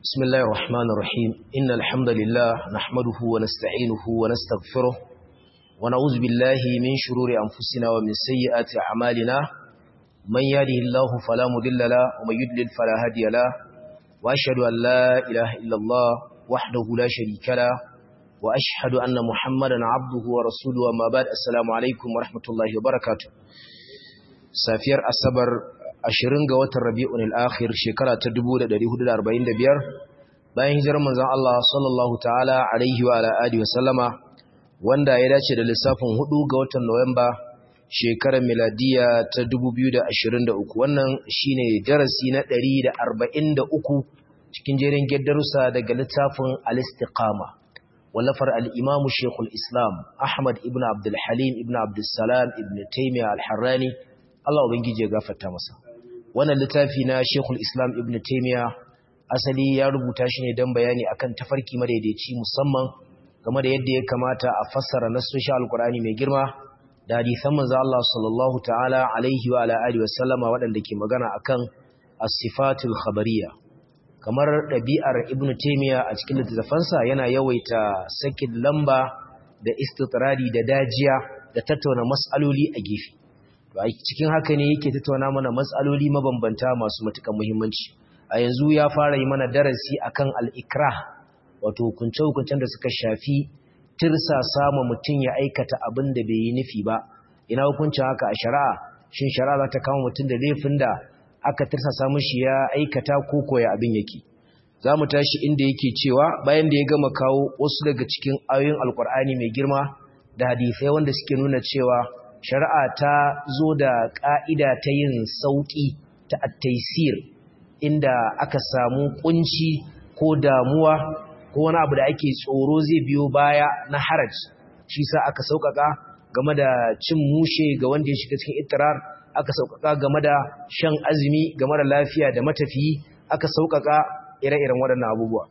بسم الله الرحمن الرحيم إن الحمد لله نحمده ونستعينه ونستغفره ونعوذ بالله من شرور أنفسنا ومن سيئات أعمالنا من يهده الله فلا مضل له ومن يضلل فلا هادي له وأشهد أن لا إله إلا الله وحده لا شريك له وأشهد أن محمدا عبده ورسوله وما بعد السلام عليكم ورحمة الله وبركاته سافير أصبر ashirin ga watan rabi'un al'akhir shekara ta 1445 bayan hijirar manzon Allah sallallahu ta'ala alaihi wa alihi wa sallama wanda ya dace da lissafin 4 ga watan Nuwamba shekarar miladiya ta 2023 wannan shine darasi na 143 cikin jerin gaddarusa daga littafin al-istiqama wallafar al-imamu shekul islam ahmad ibn abdul halim ibn abdul salam ibn taymiyyah al-harrani Allah ubangiji ya gafarta masa wannan littafi na Sheikhul Islam Ibn Taymiyyah asali ya rubuta shi ne don bayani akan tafarki madaidaici musamman game da yadda ya kamata a fassara nassoshin Alkur'ani mai girma da hadisan manzo Allah sallallahu ta'ala alaihi wa ala alihi wasallama waɗanda ke magana akan as-sifatul khabariyya kamar ɗabi'ar Ibn Taymiyyah a cikin littafansa yana yawaita sakin lamba da istitrari da dajiya da tattauna mas'aloli a gefe a cikin haka ne yake tattauna mana matsaloli mabambanta masu matukan muhimmanci a yanzu ya fara yi mana darasi akan al-ikrah wato hukunce-hukuncen da suka shafi tirsa sama mutum ya aikata abin da bai yi nufi ba ina hukuncin haka a shari'a shin shari'a za ta kama mutum da laifin da aka tirsa samun shi ya aikata ko koya abin yake za mu tashi inda yake cewa bayan da ya gama kawo wasu daga cikin ayoyin alkur'ani mai girma da hadisai wanda suke nuna cewa shari'a ta zo da ƙa'ida ta yin sauƙi ta attaisir inda aka samu ƙunci ko damuwa ko wani abu da ake tsoro zai biyo baya na haraj shi sa aka sauƙaƙa game da cin mushe ga wanda ya shiga cikin itirar aka sauƙaƙa game da shan azumi game da lafiya da matafiyi aka sauƙaƙa ire-iren waɗannan abubuwa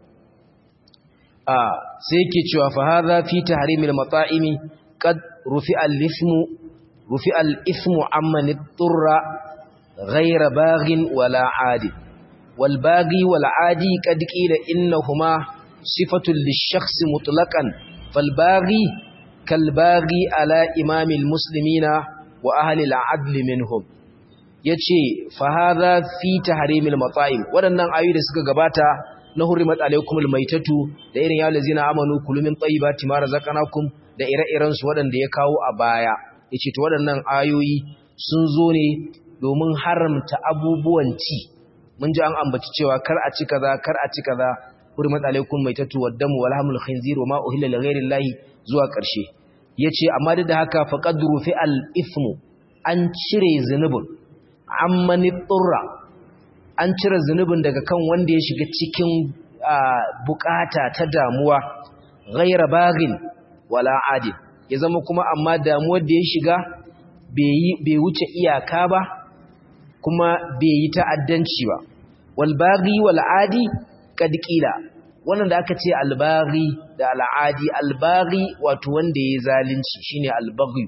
sai yake cewa fa hadha fi tahrimil mata'imi qad rufi'a al-ithmu رفع الإثم عمن اضطر غير باغ ولا عاد والباغي والعادي قد قيل إنهما صفة للشخص مطلقا فالباغي كالباغي على إمام المسلمين وأهل العدل منهم yace fa hadha fi tahrimil mata'im wadannan ayoyi da suka gabata na hurrimat alaykumul maitatu da irin ya lazina amanu kulumin tayyibati ma razaqnakum da ire-iren su wadanda ya kawo a baya yace to waɗannan ayoyi sun zo ne domin haramta abubuwan ci mun ji an ambaci cewa kar a ci kaza kar a ci kaza hurmat alaikum maitatu waddamu wal hamul khinzir wa ma uhilla li ghairi llahi zuwa ƙarshe yace amma duk da haka faqad rufi al ithmu an cire zunubin amman turra an cire zunubin daga kan wanda ya shiga cikin bukata ta damuwa ghaira bagin wala adil ya zama kuma amma damuwar da ya shiga bai wuce iyaka ba kuma bai yi ta'addanci ba walbaghi wal'adi kad qila wannan da aka ce albaghi da al'adi albaghi wato wanda ya zalunci shine albaghi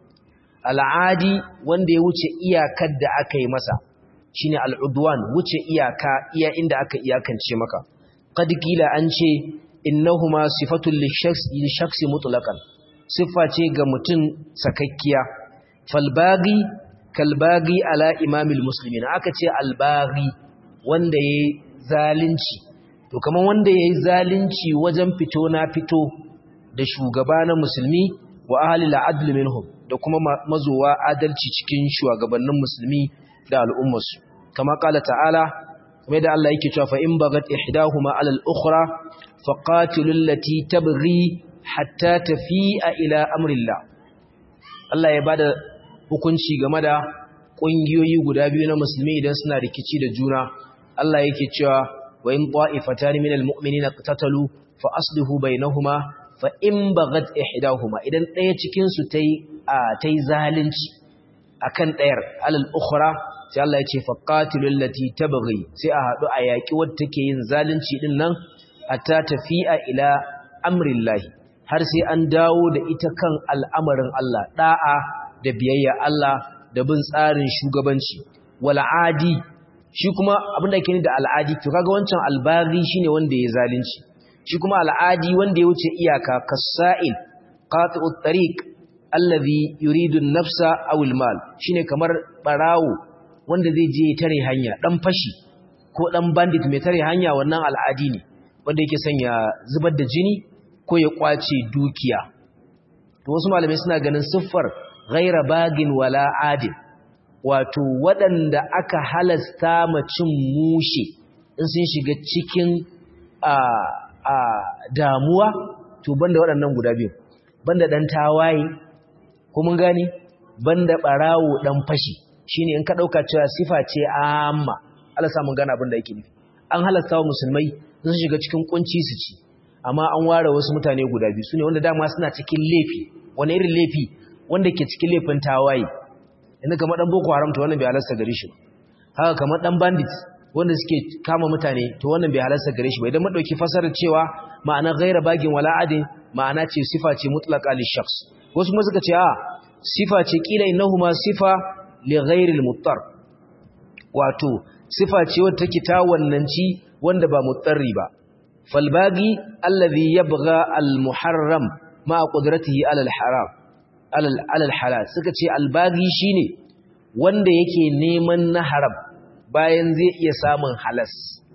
al'adi wanda ya wuce iyakar da aka yi masa shine al'udwan wuce iyaka iya inda aka iyakance maka kad qila an ce innahuma sifatul lishakhsi mutlaqan siffa ce ga mutum sakakkiya falbagi kalbagi ala imamil muslimin aka ce albagi wanda yayi zalunci to kaman wanda yayi zalunci wajen fito na fito da shugaba na musulmi wa ahli al'adl minhum da kuma mazowa adalci cikin shugabannin musulmi da al'ummarsu kama kala ta'ala kamar da Allah yake cewa fa in bagat ihdahuma ala al-ukhra faqatilul lati tabghi hatta tafi'a ila amrillah Allah ya bada hukunci game da ƙungiyoyi guda biyu na musulmi idan suna rikici da juna Allah yake cewa wa in ta'ifatan minal mu'minina qatatalu fa aslihu bainahuma fa in baghat ihdahuma idan ɗaya cikin su tayi tayi zalunci akan ɗayar alal ukhra sai Allah ya ce fa qatilul lati tabghi sai a hadu a yaki wadda take yin zalunci din nan hatta tafi'a ila amrillahi har sai an dawo da ita kan al'amarin Allah ɗa'a da biyayya Allah da bin tsarin shugabanci wal'adi shi kuma abin da yake ni da al'adi to kaga wancan albaghi shine wanda ya zalunci shi kuma al'adi wanda ya wuce iyaka kasa'il qati'ut tariq allazi yuridu an-nafsa aw al-mal shine kamar barawo wanda zai je tare hanya dan fashi ko dan bandit mai tare hanya wannan al'adi ne wanda yake sanya zubar da jini ko ya kwace dukiya to wasu malamai suna ganin siffar ghaira bagin wala adil wato waɗanda aka halasta macin mushe in sun shiga cikin a a damuwa to banda waɗannan guda biyu banda dan tawaye ko mun gane banda barawo dan fashi shine in ka dauka cewa sifa ce amma Allah sa mun gane abin da yake nufi an halasta wa musulmai sun shiga cikin kunci su ci amma an ware wasu mutane guda biyu sune wanda dama suna cikin laifi wani irin laifi wanda ke cikin laifin tawaye inda kamar dan boko haram to wannan bai halasta gare shi haka kamar dan bandit wanda suke kama mutane to wannan bai halasta gare shi ba idan mun dauki fasarar cewa ma'ana ghaira bagin wala adin ma'ana ce sifa ce mutlaqa li shakhs wasu kuma suka ce a sifa ce kila innahuma sifa li ghairi al-muttar wato sifa ce wadda take ta wannanci wanda ba mutsarri ba falbagi allazi yabgha al-muharram ma qudratihi ala al-haram ala al-halal suka ce albagi shine wanda yake neman na haram bayan zai iya samun halas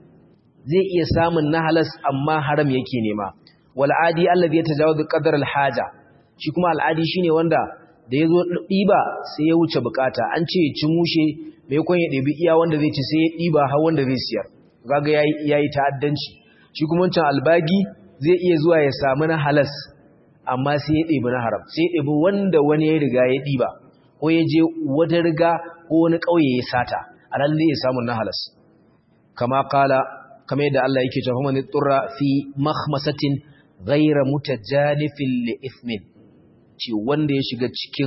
zai iya samun na halas amma haram yake nema wal adi allazi yatajawazu qadar al-haja shi kuma al-adi shine wanda da yazo diba sai ya wuce bukata an ce ci mushe mai kon ya ɗebi iya wanda zai ci sai ya ɗiba har wanda zai siyar kaga yayi yayi ta'addanci shi kuma wancan albagi zai iya zuwa ya samu na halas amma sai ya ɗebi na haram sai ya ɗebi wanda wani ya riga ya ɗiba ko ya je wata riga ko wani ƙauye ya sata a nan zai samu na halas kama kala kamar yadda Allah yake cewa man turra fi makhmasatin ghayra mutajanifin li ithmin ce wanda ya shiga cikin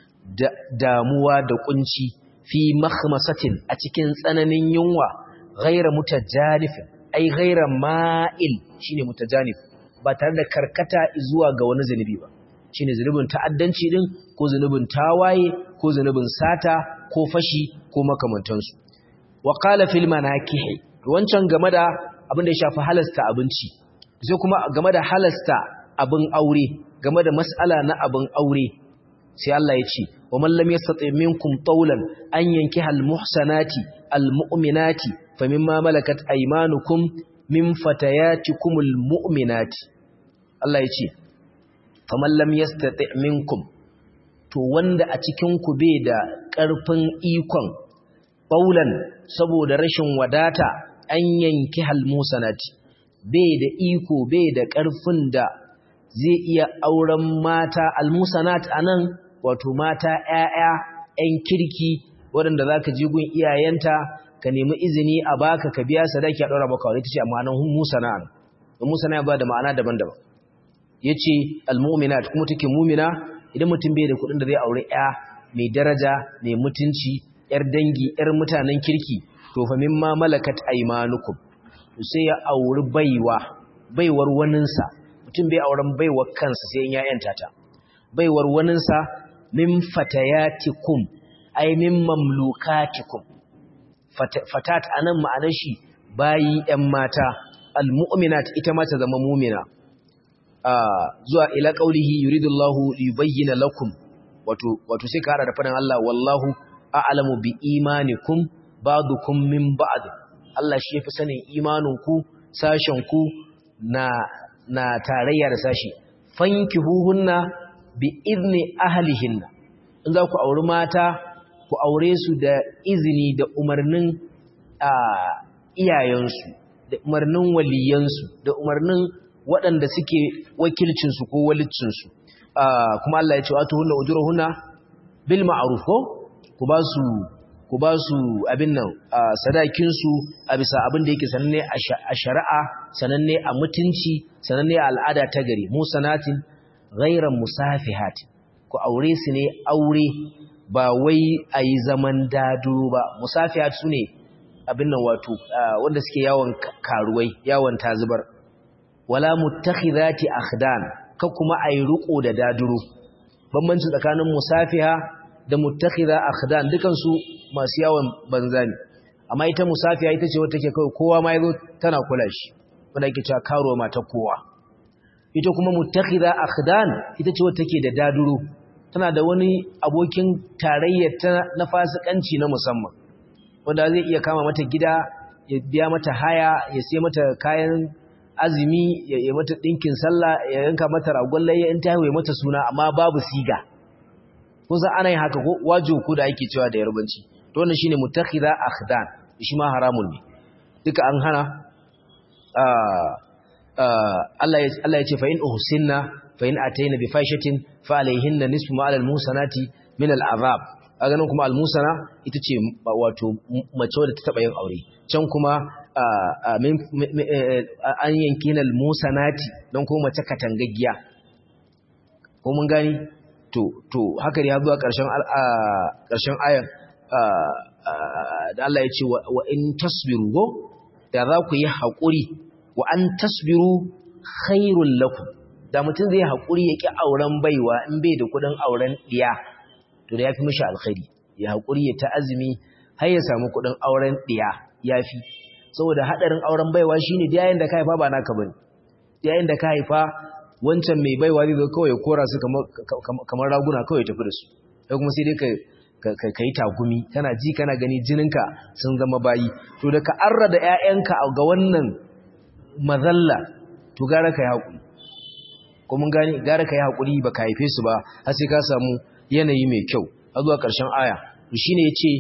damuwa da kunci fi makhmasatin a cikin tsananin yunwa ghaira mutajanifin ai ghaira ma'il shine mutajanif ba tare da karkata zuwa ga wani zanubi ba shine zanubin ta'addanci din ko zanubin tawaye ko zanubin sata ko fashi ko makamantansu wa qala fil manakih wancan game da abin da ya shafi halasta abinci sai kuma game da halasta abin aure game da mas'ala na abin aure sai Allah ya ce wa man lam yastati minkum tawlan an yankiha almuhsanati almu'minati famimma malakat aymanukum min fatayatikum almu'minati Allah ya ce faman lam yastati minkum to wanda a cikin ku bai da ƙarfin ikon tawlan saboda rashin wadata an yankiha almuhsanati bai da iko bai da ƙarfin da zai iya auren mata almusanat anan wato mata ‘ya'ya ‘yan kirki waɗanda za ka gun iyayenta ka nemi izini a baka ka biya sadaki a ɗora maka wani ta ce a ma'anan musa na'an musa na ba da ma'ana daban-daban ya ce almuminat kuma take mumina idan mutum bai da kuɗin da zai aure ‘ya mai daraja mai mutunci ‘yar dangi ‘yar mutanen kirki to fa min ma malakat aimanukum to sai ya auri baiwa baiwar waninsa mutum bai auren baiwar kansa sai in ya ‘yanta ta baiwar waninsa min fatayatikum ay min mamlukatikum fatat anan ma'anar shi bayi ƴan mata almu'minat ita ma ta zama mu'mina zuwa ila qaulihi yuridullahu liyubayyana lakum wato wato sai ka hada da fadan Allah wallahu a'lamu bi imanikum ba'dukum min ba'd Allah shi yafi sanin imaninku sashen ku na na tarayya da sashi fankihuhunna bi izni ahlihinna in za ku auri mata ku aure su da izini da umarnin iyayensu da umarnin waliyansu da umarnin waɗanda suke wakilcinsu ko walicinsu kuma Allah ya ce wa tuhunna ujurahunna bil ma'ruf ko ku ba su ku ba su abin nan sadakin su a bisa abin da yake sananne a shari'a sananne a mutunci sananne a al'ada ta gari musanatin ghairan musafihatin ku aure su ne aure ba wai a yi zaman dado ba musafihat su ne abin nan wato wanda suke yawon karuwai yawon tazubar wala muttakhidati akhdan ka kuma ayi ruko da daduro bambanci tsakanin musafiha da muttakhidha akhdan dukan su masu yawon banza ne amma ita musafiya ita ce wata take kawai kowa ma yazo tana kula shi wanda yake cewa karuwa mata kowa ita kuma muttakhidha akhdan ita ce wata take da daduro tana da wani abokin tarayya ta na fasikanci na musamman wanda zai iya kama mata gida ya biya mata haya ya sai mata kayan azumi ya yi mata dinkin sallah ya yanka mata ragon layya in ta haihuwa mata suna amma babu siga kusa ana yin haka ko wajo ku da ake cewa da yarbanci to wannan shine mutakhidha akhdan shi ma haramun ne duka an hana Allah ya Allah ya ce fa in uhsinna fa in ataina bi fahishatin fa alayhinna nisfu ma alal musanati min al azab a ganin kuma al musana ita ce wato mace wadda ta taba yin aure can kuma an yanki al musanati don kuma mace katangaggiya ko mun gani to to haka ne ya zuwa ƙarshen ƙarshen ayar da Allah ya ce wa in tasbiru go da za ku yi haƙuri wa an tasbiru khairul lakum da mutum zai haƙuri ya ƙi auren baiwa in bai da kuɗin auren ɗiya to da ya fi mishi alkhairi ya haƙuri ya ta azumi har ya samu kuɗin auren ɗiya ya fi saboda haɗarin auren baiwa shine da yayin da ka haifa ba naka bane yayin da ka haifa wancan mai baiwa zai zo kawai ya kora su kamar raguna kawai tafi da su sai kuma sai dai ka ka yi tagumi kana ji kana gani jininka sun zama bayi to da ka arra da ƴaƴanka ga wannan mazalla to gara ka yi haƙuri ko mun gani gara ka yi haƙuri ba ka haife su ba har sai ka samu yanayi mai kyau a zuwa ƙarshen aya to shine yace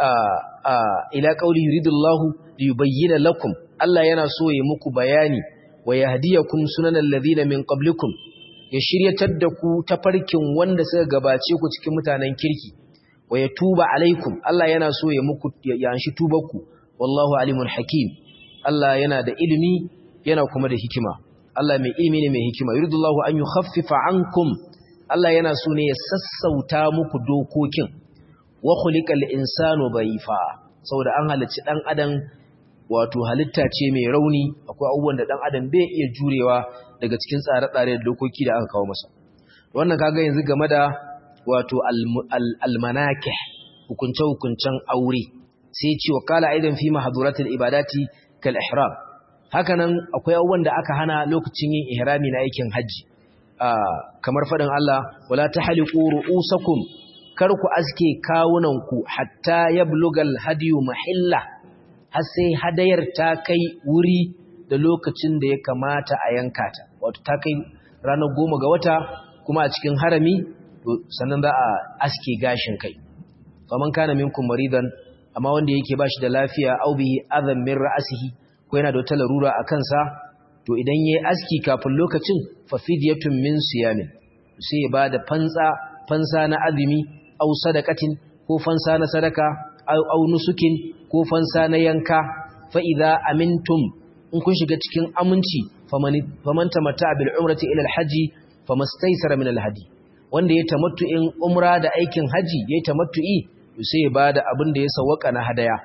ila qauli yuridullahu liyubayyana lakum Allah yana so ya muku bayani wa yahdiyakum sunanal ladina min qablikum ya shiryatar da ku tafarkin wanda suka gabace ku cikin mutanen kirki wa yatuba alaikum Allah yana so ya muku ya anshi tubarku wallahu alimun hakim Allah yana da ilimi yana kuma da hikima Allah mai ilimi ne mai hikima yuridullahu an yukhaffifa ankum Allah yana so ne ya sassauta muku dokokin wa khuliqal insanu dhaifa saboda an halicci dan adam wato halitta ce mai rauni akwai abubuwan da dan adam bai iya jurewa daga cikin tsare-tsare da dokoki da aka kawo masa wannan kaga yanzu game da wato almanakih hukunce-hukuncen aure sai ce wa kala aidan fi mahduratil ibadati kal ihram hakanan akwai abubuwan da aka hana lokacin yin ihrami na aikin haji kamar fadin Allah wala tahliqu ru'usakum kar ku aske kawunanku hatta yablugal hadiyu mahilla har sai hadayar ta kai wuri da lokacin da ya kamata a yanka ta wato ta kai ranar goma ga wata kuma a cikin harami sannan za a aske gashin kai faman kana minkum maridan amma wanda yake bashi da lafiya au bihi adhan min ra'sihi ko yana da wata larura a kansa to idan yayi aski kafin lokacin fa fidyatun min siyamin sai ya bada fansa fansa na azumi au sadaqatin ko fansa na sadaka au nusukin ko fansa na yanka fa idza amintum in kun shiga cikin aminci faman tamatta bil umrati ila al haji famastaysara min al hadi wanda ya tamattu'in umra da aikin haji ya tamattu'i sai ya bada abin da ya sawaka na hadaya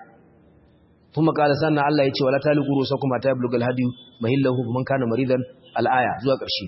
kuma kala sannan Allah ya ce wala taliqu rusakum ta yablugha al-hadi mahillahu man kana maridan al-aya zuwa ƙarshe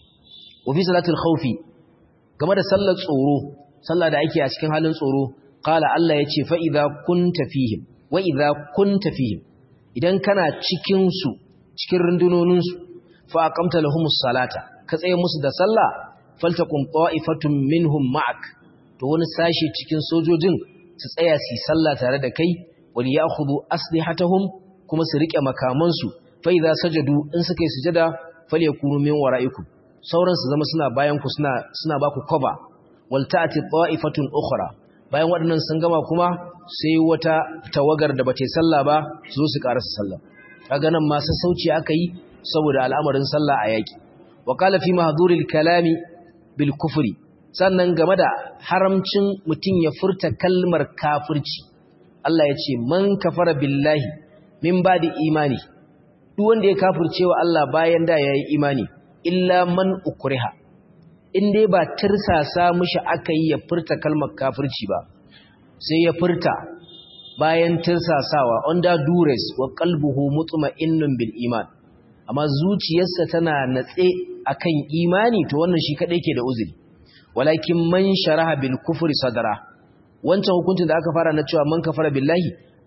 wa fi salatil khawfi game da sallar tsoro sallah da ake a cikin halin tsoro qala Allah ya ce fa idza kunta fihim wa idza kunta fihim idan kana cikin su cikin rundunonin su fa aqamta lahumus salata ka tsaye musu da sallah faltakum ta'ifatun minhum ma'ak to wani sashi cikin sojojin su tsaya su sallah tare da kai wal ya'khudhu aslihatahum kuma su rike makaman su fa idza sajadu in suka yi sujada falyakunu min wara'ikum sauran su zama suna bayan ku suna suna ba ku cover wal ta'ti ta'ifatun ukhra bayan waɗannan sun gama kuma sai wata tawagar da bata yi sallah ba su zo su karasa sallah kaga nan ma sassauci aka yi saboda al'amarin sallah a yaki wa qala fi mahdhuril kalami bil kufri sannan game da haramcin mutum ya furta kalmar kafirci Allah ya ce man kafara billahi min ba'di imani duk wanda ya kafirce wa Allah bayan da yayi imani illa man ukriha in dai ba tirsasa mishi aka yi ya furta kalmar kafirci ba sai ya furta bayan tirsasawa under duress wa qalbuhu mutma'innun bil iman amma zuciyarsa tana natse akan imani to wannan shi kadai ke da uzuri walakin man sharaha bil kufri sadara wancan hukuncin da aka fara na cewa man kafara billahi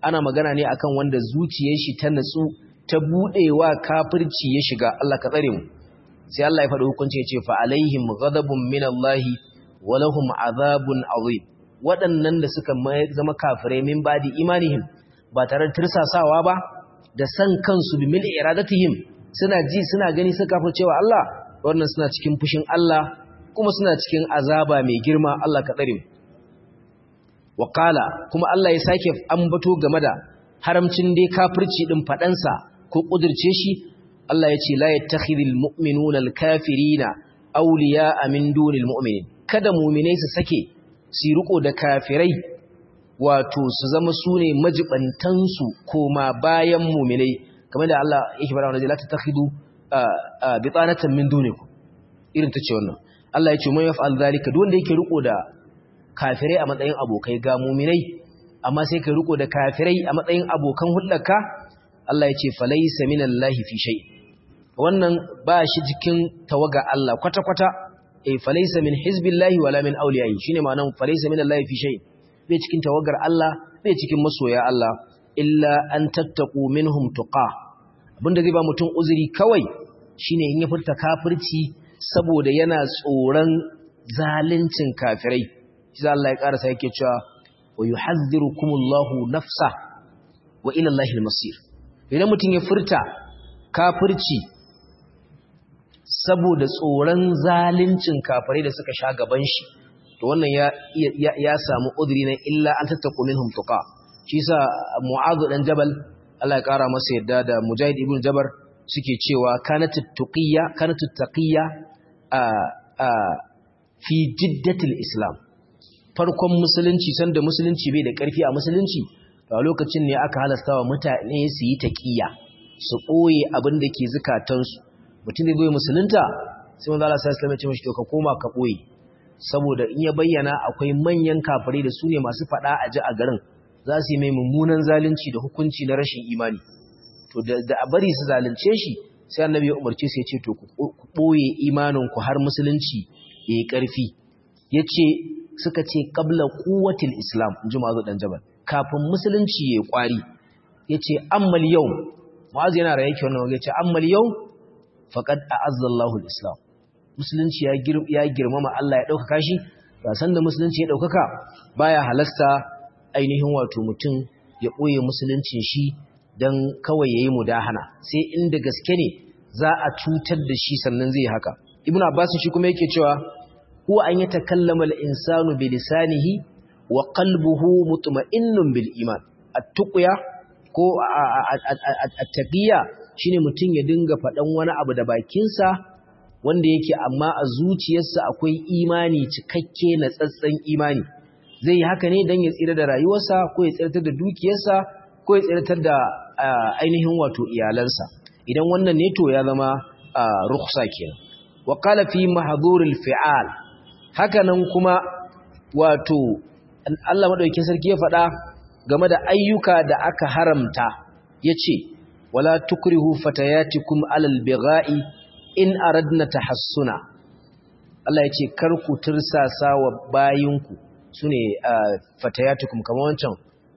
ana magana ne akan wanda zuciyar shi ta natsu ta budewa kafirci ya shiga Allah ka tsare mu sai Allah ya faɗi hukunci ya ce fa alaihim ghadabun minallahi wa lahum azabun azim waɗannan da suka zama kafirai min badi imanihim ba tare da tirsasawa ba da san kansu bi mil iradatihim suna ji suna gani suka cewa Allah wannan suna cikin fushin Allah kuma suna cikin azaba mai girma Allah ka tsare mu Wakala kuma Allah ya sake ambato game da haramcin dai kafirci din fadansa ko kudirce shi Allah ya ce la yattakhidul mu'minuna al-kafirina awliya'a min dunil mu'minin kada mu'minai su sake su riko da kafirai wato su zama sune majibantan su koma bayan mu'minai kamar da Allah yake fara wannan la tattakhidu bitanatan min dunikum irin tace wannan Allah ya ce man yaf'al zalika duk wanda yake riko da kafirai a matsayin abokai ga muminai amma sai ka riko da kafirai a matsayin abokan hulɗarka Allah ya ce falaysa minallahi fi shay wannan ba shi jikin tawaga Allah kwata-kwata eh falaysa min hizbillahi wala min awliyai shine ma'anar falaysa minallahi fi shay bai cikin tawagar Allah bai cikin masoya Allah illa an tattaqu minhum tuqa abinda zai ba mutum uzuri kawai shine in ya furta kafirci saboda yana tsoron zaluncin kafirai shi Allah ya karasa yake cewa wa yuhadhdhirukumullahu nafsa wa ila Allahil masir idan mutum ya furta kafirci saboda tsoron zaluncin kafirai da suka sha gaban shi to wannan ya ya samu udri na illa an tattaqu minhum tuqa shi yasa mu'adh dan jabal Allah ya kara masa yadda da mujahid ibn jabar suke cewa kanat tuqiyya kanat taqiyya a a fi jiddatil islam farkon musulunci sanda musulunci bai da ƙarfi a musulunci a lokacin ne aka halasta wa mutane su yi taƙiyya su ɓoye abin da ke zukatansu mutum zai bai musulunta sai wanda Allah sai ya ce mashi to ka koma ka ɓoye saboda in ya bayyana akwai manyan kafirai da su ne masu faɗa a ji a garin za su yi mai mummunan zalunci da hukunci na rashin imani to da a bari su zalunce shi sai annabi ya umarce su ya ce to ku ɓoye imaninku har musulunci ya yi ƙarfi ya ce suka ce ƙabla kuwatil islam in ji mazu ɗan jabal kafin musulunci ya yi ƙwari ya ce ammal yau ma'azu yana raye ke wannan ya ce ammal yau faƙad a azzallahu islam musulunci ya girmama Allah ya ɗaukaka shi ba san da musulunci ya ɗaukaka baya halasta ainihin wato mutum ya ɓoye musuluncin shi don kawai ya yi mudahana sai inda gaske ne za a cutar da shi sannan zai haka ibn abbas shi kuma yake cewa huwa an yatakallama al-insanu bi lisanihi wa qalbuhu mutma'innun bil iman at-tuqya ko at-taqiya shine mutum ya dinga faɗan wani abu da bakinsa wanda yake amma a zuciyarsa akwai imani cikakke na tsatsan imani zai yi haka ne don ya tsira da rayuwarsa ko ya tsiratar da dukiyarsa ko ya tsiratar da ainihin wato iyalansa idan wannan ne to ya zama rukhsa kenan wa qala fi mahdhuril fi'al haka nan kuma wato Allah madaukakin sarki ya faɗa game da ayyuka da aka haramta yace wala tukrihu fatayatikum alal bigha'i in aradna tahassuna Allah yace kar ku tirsasa wa bayinku sune fatayatukum kamar wancan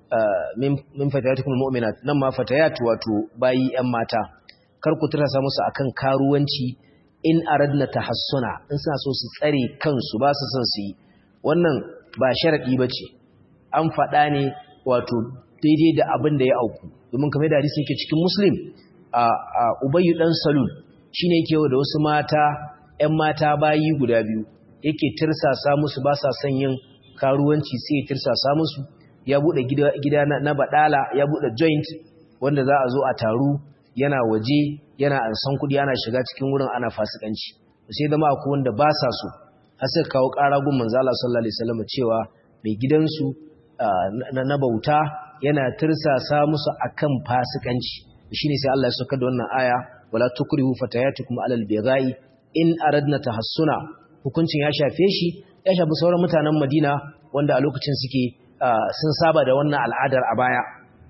min fatayatukum almu'minat nan ma fatayat wato bayi yan mata kar ku tirsasa musu akan karuwanci in aradna tahassuna in suna so su tsare kansu ba su son su yi wannan ba sharadi bace an faɗa ne wato daidai da abin da ya auku domin kamar da hadisi yake cikin muslim a ubayyu dan salul shine yake da wasu mata ƴan mata bayi guda biyu yake tirsasa musu ba sa son yin karuwanci sai ya tirsasa musu ya bude gida, gida na, na badala ya bude joint wanda za a zo a taru yana waje yana ansan kudi ana shiga cikin wurin ana fasikanci sai zama akwai wanda ba sa so har sai kawo ƙara gun manzo Allah sallallahu alaihi wasallam cewa mai gidansu na bauta yana tirsasa musu akan fasikanci shine sai Allah ya saka da wannan aya wala tukrihu fatayatukum alal bighai in aradna tahassuna hukuncin ya shafe shi ya shafi sauran mutanen Madina wanda a lokacin suke sun saba da wannan al'adar a baya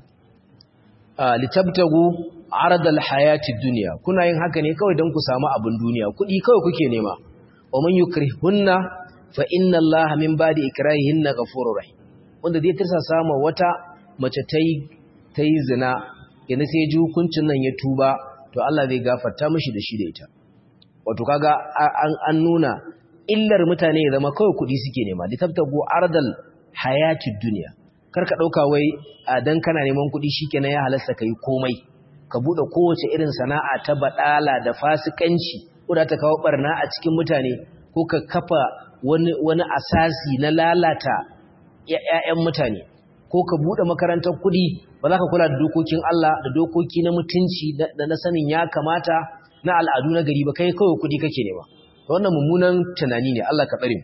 litabtagu aradal hayati dunya kuna yin haka ne kawai don ku samu abin duniya kuɗi kawai kuke nema wa man yukrihunna fa inna Allaha min ba'di ikrahihinna ghafurur rahim wanda zai tirsa sama wata mace ta yi ta yi zina yanzu sai ji hukuncin nan ya tuba to Allah zai gafarta mishi da shi da ita wato kaga an nuna illar mutane ya zama kawai kuɗi suke nema da tabtago ardal hayatid duniya kar ka ɗauka wai a dan kana neman kuɗi shikenan ya halasta kai komai ka buɗe kowace irin sana'a ta baɗala da fasikanci ko da ta kawo barna a cikin mutane ko ka kafa wani wani asasi na lalata ƴaƴan mutane ko ka buɗe makarantar kuɗi ba za ka kula da dokokin Allah da dokoki na mutunci da na sanin ya kamata na al'adu na gari ba kai kawai kuɗi kake nema wannan mummunan tunani ne Allah ka tsare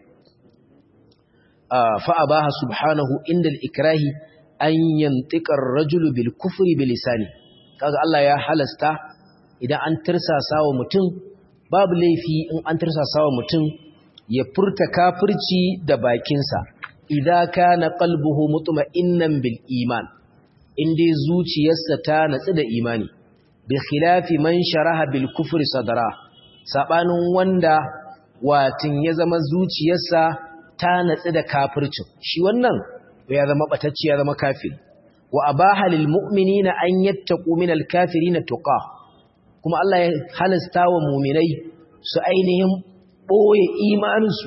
fa abaha subhanahu inda al-ikrahi an yantiqa ar-rajulu bil kufri bil lisani kaga Allah ya halasta idan an tirsasa wa mutum babu laifi in an tirsasa wa mutum ya furta kafirci da bakinsa idza kana qalbuhu mutma'innan bil iman inda zuciyarsa ta natsu da imani bi khilafi man sharaha bil kufri sadara sabanin wanda watin ya zama zuciyarsa ta natsu da kafircin shi wannan ya zama batacci ya zama kafiri wa abaha lil mu'minina an yattaqu min al kafirina tuqa kuma Allah ya halasta wa mu'minai su ainihin boye imaninsu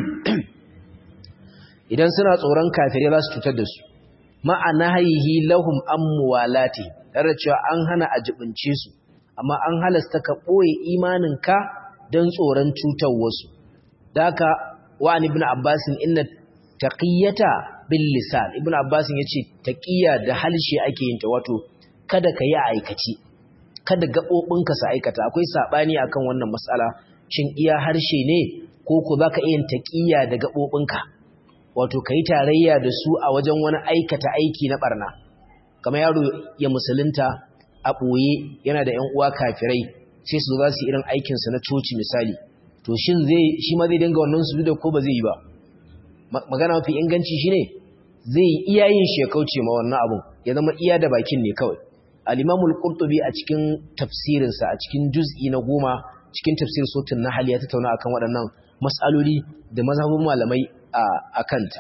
idan suna tsoron kafirai za su cutar da su ma'ana haihi lahum amwalati tare cewa an hana a jibince su amma an halasta ka boye imaninka don tsoron cutar wasu daka wa ibn abbasin inna taqiyata bil lisan ibn abbas yace taqiya da halshe ake yin ta wato kada ka yi aikaci kada gabobinka su aikata akwai sabani akan wannan matsala shin iya harshe ne ko ko zaka iya taqiya da gabobinka wato kai tarayya da su a wajen wani aikata aiki na barna kamar yaro ya musulunta a boye yana da ƴan uwa kafirai sai su za su irin aikin su na coci misali to shin zai shi ma zai dinga wannan su da ko ba zai yi ba magana mafi inganci shine zai iya yin shi ya kauce ma wannan abun ya zama iya da bakin ne kawai al-imamul qurtubi a cikin tafsirin sa a cikin juz'i na goma cikin tafsir sutun nahl ya tattauna akan waɗannan mas'aloli da mazhabun malamai a kanta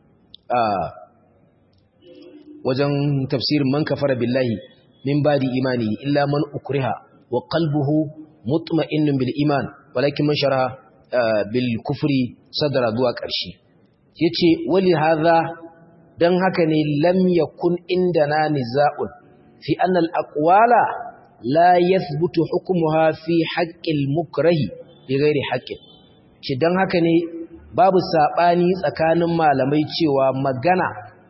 wajen tafsirin man kafara billahi min badi imani illa man ukriha wa qalbuhu mutma'innun bil iman walakin man shara bil kufri sadara zuwa ƙarshe yace wali hadha dan haka ne lam yakun indana niza'un fi anna al aqwala la yathbutu hukmuha fi haqqil mukrahi bi ghairi haqqin ci dan haka ne babu sabani tsakanin malamai cewa magana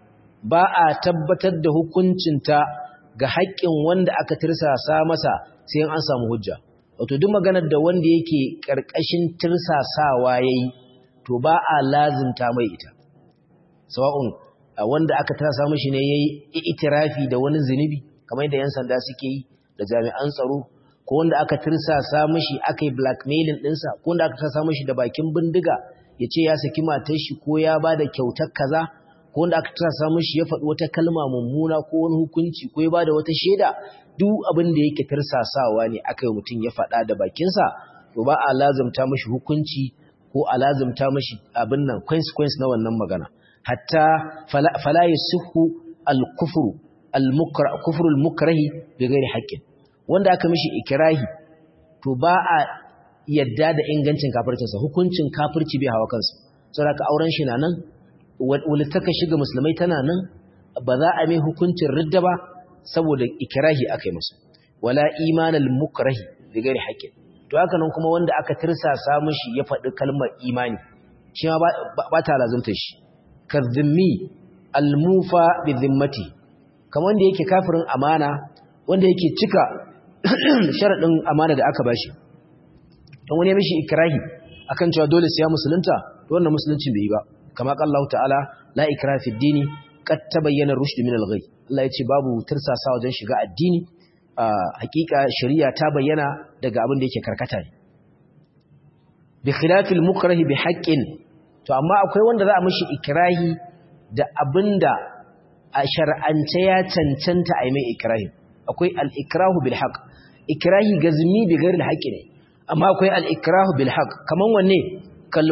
ba a tabbatar da hukuncinta ga haƙƙin wanda aka tirsasa masa sai an samu hujja wato duk maganar da wanda yake ƙarƙashin tirsasawa yayi to ba a lazimta mai ita sawa'un wanda aka tirsa mishi ne yayi itirafi da wani zinubi kamar yadda yan sanda suke yi da jami'an tsaro ko wanda aka tirsasa mishi aka yi blackmailing ɗinsa ko wanda aka tirsasa mishi da bakin bindiga ya ce ya saki matar shi ko ya ba da kyautar kaza ko wanda aka tirsasa mishi ya faɗi wata kalma mummuna ko wani hukunci ko ya ba da wata shaida duk abin da yake tirsasawa ne aka yi mutum ya faɗa da bakinsa to ba a lazumta mashi hukunci ko a lazumta mashi abin nan consequence na wannan magana hatta fala yasuhu al-kufru al-mukra kufru al-mukrahi bi ghairi haqqin wanda aka mishi ikrahi to ba a yadda da ingancin kafircinsa hukuncin kafirci bai hawa kansa saboda ka auren shi na nan walittaka shiga musulmai tana nan ba za a mai hukuncin ridda ba saboda ikirahi aka yi masa wala imanal mukrahi bi ghairi haqqin to haka nan kuma wanda aka tirsasa mishi ya faɗi kalmar imani shi ma ba ta lazunta shi kadhimmi almufa bi dhimmati kamar wanda yake kafirin amana wanda yake cika sharadin amana da aka bashi don wani ya mishi ikrahi akan cewa dole sai ya musulunta to wannan musuluncin bai yi ba kama Allah ta'ala la ikraha fi dini qad tabayyana rushd min al-ghay Allah ya ce babu tirsasa wajen shiga addini hakika shari'a ta bayyana daga abin da yake karkata ne bi khilafil mukrahi bi haqqin to amma akwai wanda za a mishi ikrahi da abinda a shar'ance ya cancanta a yi mai ikrahi akwai al-ikrahu bil haqq ikrahi gazmi bi ghairi al ne amma akwai al-ikrahu bil haqq kaman wanne kal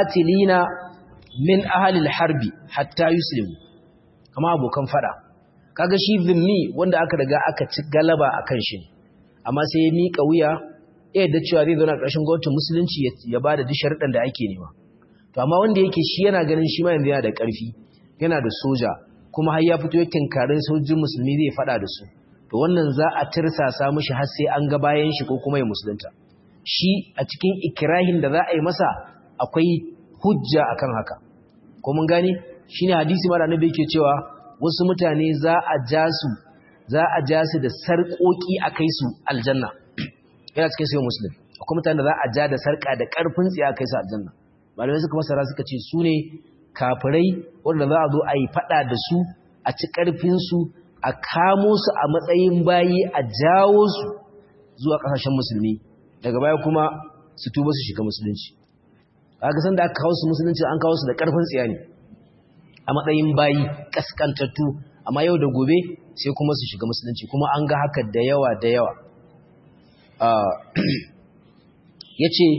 muqatilina min ahli al-harbi hatta yuslimu kama abokan fada kaga shi zimmi wanda aka riga aka ci galaba akan shi amma sai ya mika wuya ya yadda cewa zai zauna ƙarshen gwamnatin musulunci ya ba da duk sharuɗan da ake nema to amma wanda yake shi yana ganin shi ma yanzu yana da ƙarfi yana da soja kuma har ya fito ya tinkarin sojin musulmi zai faɗa da su to wannan za a tirsasa mishi har sai an ga bayan shi ko kuma ya musulunta shi a cikin ikirahin da za a yi masa akwai hujja akan haka ko mun gane shine hadisi mara annabi yake cewa wasu mutane za a ja su za a ja su da sarƙoƙi a kai su aljanna yana cikin sayin muslim akwai mutane da za a ja da sarƙa da ƙarfin tsiya kai su aljanna malamai suka masara suka ce su ne kafirai wanda za a zo a yi faɗa da su a ci ƙarfinsu a kamo su a matsayin bayi a jawo su zuwa ƙasashen musulmi daga baya kuma su tuba su shiga musulunci kaga san da aka kawo su musulunci an kawo su da ƙarfin tsiya ne a matsayin bayi kaskantattu amma yau da gobe sai kuma su shiga musulunci kuma an ga haka da yawa da yawa ya ce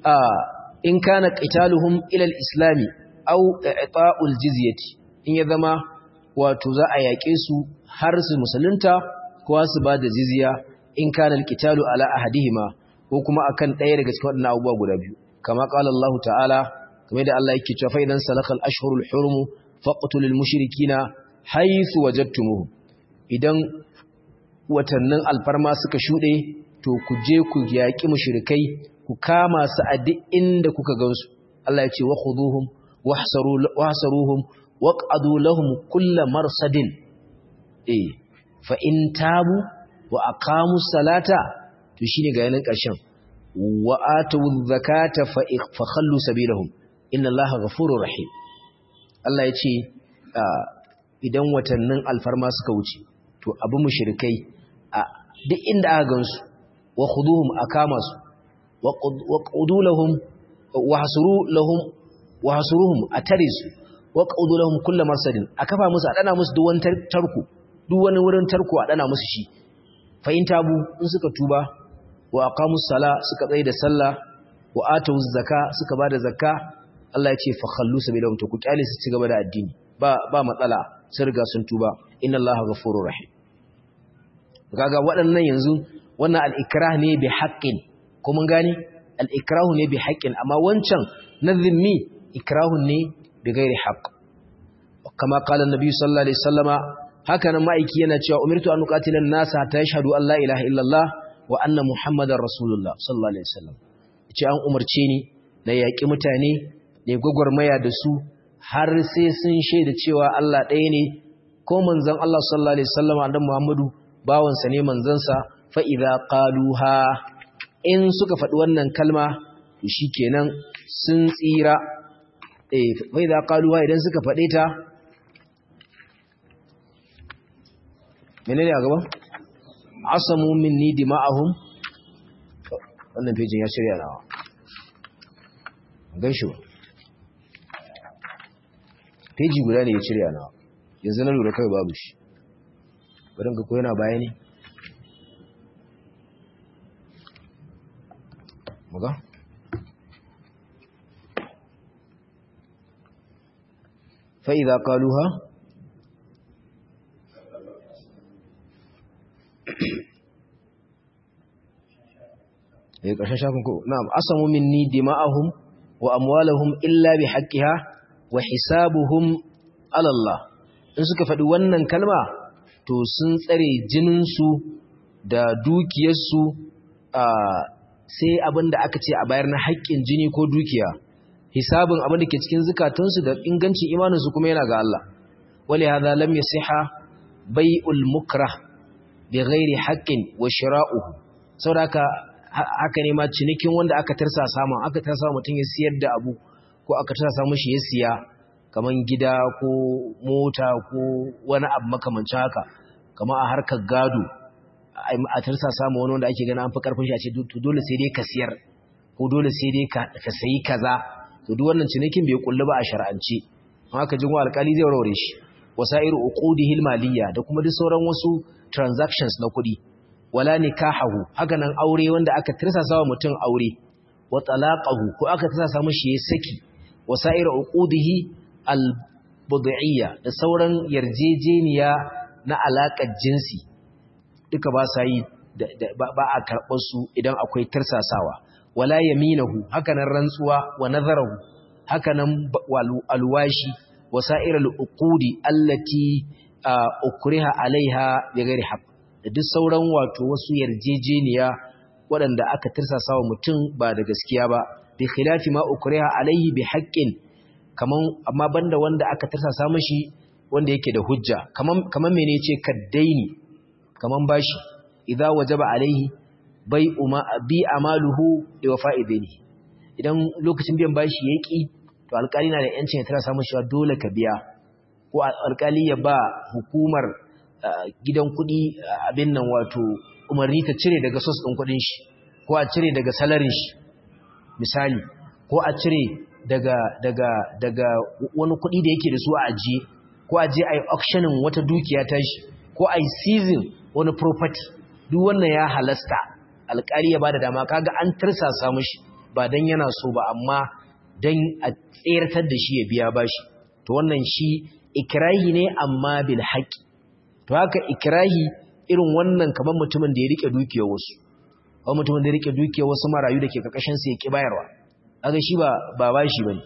in kana ƙitaluhum ilal islami au i'ta'ul jizyati in ya zama wato za a yaƙe su har su musulunta ko su ba da jizya in kana alqitalu ala ahadihima ko kuma akan ɗaya daga cikin waɗannan abubuwa guda biyu kama qala Allah ta'ala kamar da Allah yake cewa fa idan salakal ashhurul hurum faqtulul mushrikina haythu wajadtumuhum idan watannin alfarma suka shuɗe to ku je ku yaƙi mushrikai ku kama su a duk inda kuka gansu Allah ya ce wa khuduhum wahsaruhum waq'adu lahum kull marsadin eh fa in tabu wa aqamu salata to shine ga yanin ƙarshen wa atu zakata fa khallu sabilahum inna Allaha ghafurur rahim Allah ya ce idan watannin alfarma suka wuce to abu mushrikai a duk inda aka gansu wa khuduhum akama su wa qudu lahum wa hasuru lahum wa hasuruhum atarisu wa qudu lahum kullu marsadin akafa musu a dana musu duk wani tarko duk wani wurin tarko a dana musu shi fa in tabu in suka tuba wa aqamus sala suka tsaye da sallah wa atuz zakka suka bada zakka Allah ya ce fa khallu sabilahum to ku kyale su ci gaba da addini ba ba matsala sun riga sun tuba inna Allaha ghafurur rahim kaga waɗannan yanzu wannan al-ikrah ne bi haqqin ko mun gane al-ikrahu ne bi haqqin amma wancan nazimi ikrahun ne bi ghairi haqq kama qala an-nabi sallallahu alaihi wasallama haka nan ma'aiki yana cewa umirtu an uqatila an-nasa hatta yashhadu an la ilaha illallah wa anna muhammadar rasulullah sallallahu alaihi wasallam ce an umarce ni na yaƙi mutane ne gwagwarmaya da su har sai sun shaida cewa Allah ɗaya ne ko manzon Allah sallallahu alaihi wasallam annabi Muhammadu bawansa ne manzansa fa idza qaluha in suka faɗi wannan kalma to shikenan sun tsira eh fa idza qaluha idan suka faɗe ta menene a gaba asamu minni dima'ahum wannan pejin ya shirya nawa gan shi ba peji guda ne ya shirya nawa yanzu na lura kawai babu shi barin ga yana baya ne muga fa'iza kaluha ya ƙarshen shafin ko na'am asamu minni dima'ahum wa amwalahum illa bi haqqiha wa hisabuhum ala Allah in suka faɗi wannan kalma to sun tsare jinin su da dukiyar su sai abinda aka ce a bayar na haƙƙin jini ko dukiya hisabin abinda ke cikin zukatansu da ingancin imanin su kuma yana ga Allah wali hadha lam yasiha bai'ul mukrah bi ghairi haqqin wa shira'uhu saboda haka ne ma cinikin wanda aka tarsa samu aka tarsa mutum ya siyar da abu ko aka tarsa mishi ya siya kaman gida ko mota ko wani abu makamancin haka kamar a harkar gado a tarsa samu wani wanda ake gana an fi karfin shi a ce dole sai dai ka siyar ko dole sai dai ka sayi kaza to duk wannan cinikin bai kullu ba a shar'ance haka jin wa alƙali zai warware shi wasairu uqudihil maliyya da kuma duk sauran wasu transactions na kuɗi wala nikahahu haka nan aure wanda aka tirsasa wa mutum aure wa talaqahu ko aka tirsasa mishi yayin saki wasa'ir uqudihi al-bud'iyya da sauran yarjejeniya na alaƙar jinsi duka ba sa yi ba a karɓar su idan akwai tarsasawa wala yaminahu hakanan rantsuwa wa nazarahu hakanan alwashi wasa'irul uqudi allati ukriha alaiha bighairi haqq da duk sauran wato wasu yarjejeniya waɗanda aka tirsasawa mutum ba da gaskiya ba bi khilafi ma ukriha alaihi bi haqqin kaman amma banda wanda aka tirsasa mishi wanda yake da hujja kaman kaman mene yace kaddaini kaman bashi idza wajaba alaihi bai uma bi amaluhu li wafa'idini idan lokacin biyan bashi yaki to alƙali na da yancin ya tirsa mishi dole ka biya ko alƙali ya ba hukumar gidan kuɗi abin nan wato umarni ta cire daga sos ɗin kuɗin shi ko a cire daga salarin shi misali ko a cire daga daga daga wani kuɗi da yake da su a ajiye ko a je a yi auctioning wata dukiya ta shi ko a yi season wani property duk wannan ya halasta alƙali ya ba da dama kaga an tirsasa mishi ba dan yana so ba amma dan a tseratar da shi ya biya bashi to wannan shi ikrahi ne amma bil haqqi to haka ikrahi irin wannan kamar mutumin da ya rike dukiyar wasu ko mutumin da ya rike dukiyar wasu marayu dake kakashin sa ya ki bayarwa kaga shi ba ba bashi bane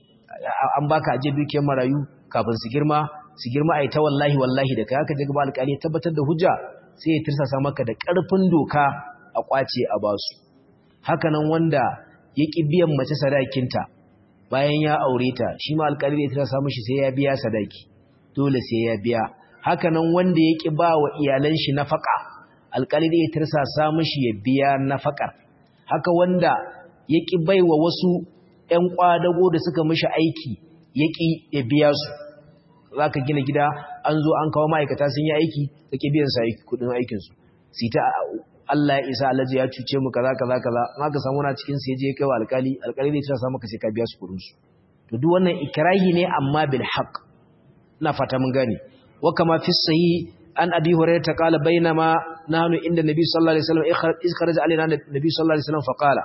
an baka aje dukiyar marayu kafin su girma su girma ai ta wallahi wallahi da kai haka daga ba alƙali ya tabbatar da hujja sai ya tirsasa maka da ƙarfin doka a kwace a basu haka nan wanda ya ki biyan mace sadakinta bayan ya aure ta shi ma alƙali ya tirsasa mishi sai ya biya sadaki dole sai ya biya haka nan wanda ya ƙi ba wa iyalan shi nafaka alƙali da ya tirsasa mishi ya biya nafakar haka wanda ya ƙi bai wa wasu ‘yan ƙwadago da suka mishi aiki ya ƙi ya biya su za ka gina gida an zo an kawo ma'aikata sun yi aiki ka ƙi biyan sa kuɗin aikinsu su ta Allah ya isa alhaji ya cuce mu kaza kaza kaza in aka samu na cikin sai je kai wa alƙali alƙali zai tirsasa maka sai ka biya su kuɗin su to duk wannan ikrahi ne amma bil haqq ina fata mun gane وكما في الصحيح عن أبي هريرة قال بينما نحن عند النبي صلى الله عليه وسلم إذ خرج علينا النبي صلى الله عليه وسلم فقال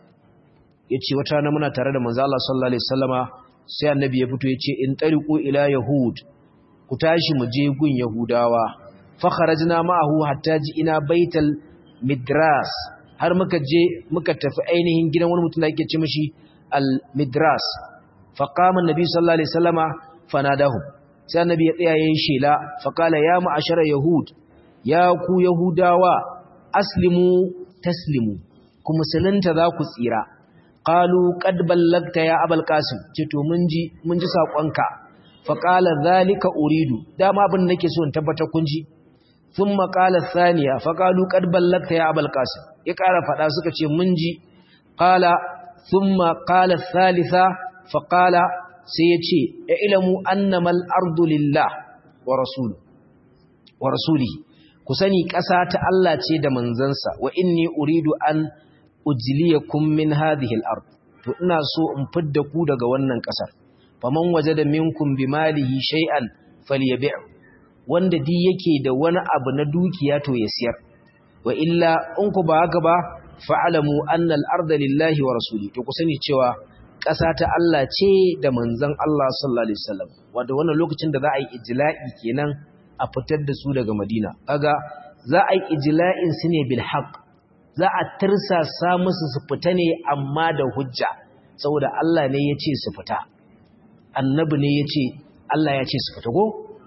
yace wata rana muna tare da manzo Allah sallallahu alaihi wasallama sai annabi ya fito yace in tariqu ila yahud ku tashi mu je gun yahudawa fa kharajna ma'ahu hatta ji ina baital midras har muka je muka tafi ainihin gidan wani mutum da yake ce mishi al midras fa qama annabi sallallahu alaihi wasallama fanadahu sai annabi ya tsaya yayin shela faqala ya ma'ashara yahud ya ku yahudawa aslimu taslimu ku musulunta za ku tsira qalu qad ballagta ya abul qasim ce to mun ji mun ji sakonka faqala zalika uridu dama abin nake so in tabbatar kun ji thumma qala thaniya faqalu qad ballagta ya abul qasim ya ƙara fada suka ce mun ji qala thumma qala thalitha faqala sai ya ce ya ilamu annamal ardu lillah wa rasulu wa rasulihi ku sani ƙasa ta Allah ce da manzansa wa inni uridu an ujliyakum min hadhihi al-ard to ina so in fidda ku daga wannan ƙasar faman wajada minkum bimalihi shay'an falyabi' wanda di yake da wani abu na dukiya to ya siyar wa illa in ku ba haka ba fa'alamu anna al-arda lillahi wa rasuli to ku sani cewa ƙasa ta Allah ce da manzon Allah sallallahu alaihi wasallam wanda wannan lokacin da za a yi ijla'i kenan a fitar da su daga Madina kaga za a yi ijla'in su ne bil haqq za a tirsasa musu su fita ne amma da hujja saboda Allah ne ya ce su fita annabi ne ya ce Allah ya ce su fita ko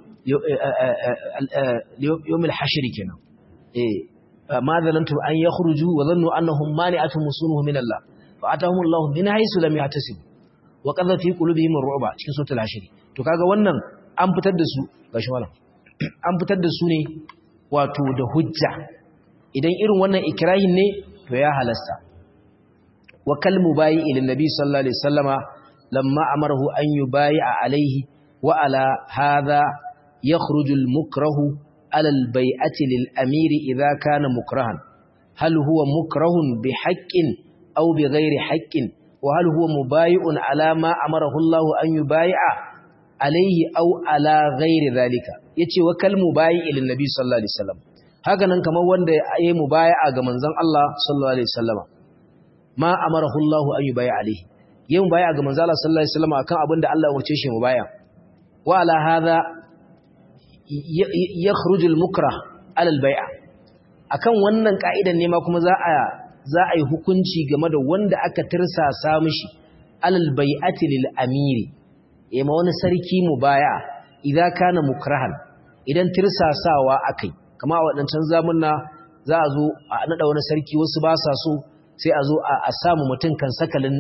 yawmil hashri kenan eh ma zalantum an yakhruju wa dhannu annahum mani'atun musunuhum min Allah fa atahum Allah min haythu lam yahtasib wa qadha fi qulubihim ar-ru'ba cikin suratul hashr to kaga wannan an fitar da su gashi malam an fitar da su ne wato da hujja idan irin wannan ikrahin ne to ya halasta wa kal mubayi ila nabi sallallahu alaihi wasallama lamma amarahu an yubayi'a alaihi wa ala hadha yakhruju al-mukrahu ala al-bai'ati lil-amiri idha kana mukrahan hal huwa mukrahun bi haqqin aw bi ghairi haqqin wa hal huwa mubayi'un ala ma amarahu Allah an yubayi'a alaihi aw ala ghairi dhalika yace wa kal mubayi ila nabi sallallahu alaihi wasallam haka nan kamar wanda ya yi mubaya'a ga manzon Allah sallallahu alaihi wasallama ma amarahu Allah an yubaya alaihi yin mubaya'a ga manzon Allah sallallahu alaihi wasallama akan abin da Allah ya umarce shi mubaya wa ala hadha yakhrujul mukrah alal bai'a akan wannan ka'idan ne ma kuma za a za a yi hukunci game da wanda aka tirsasa mishi alal bai'ati lil amiri yema wani sarki mubaya idza kana mukrahan idan tirsasawa akai kama a wadancan zamunna za a zo a nada wani sarki wasu ba sa so sai a zo a samu mutum kan sakalin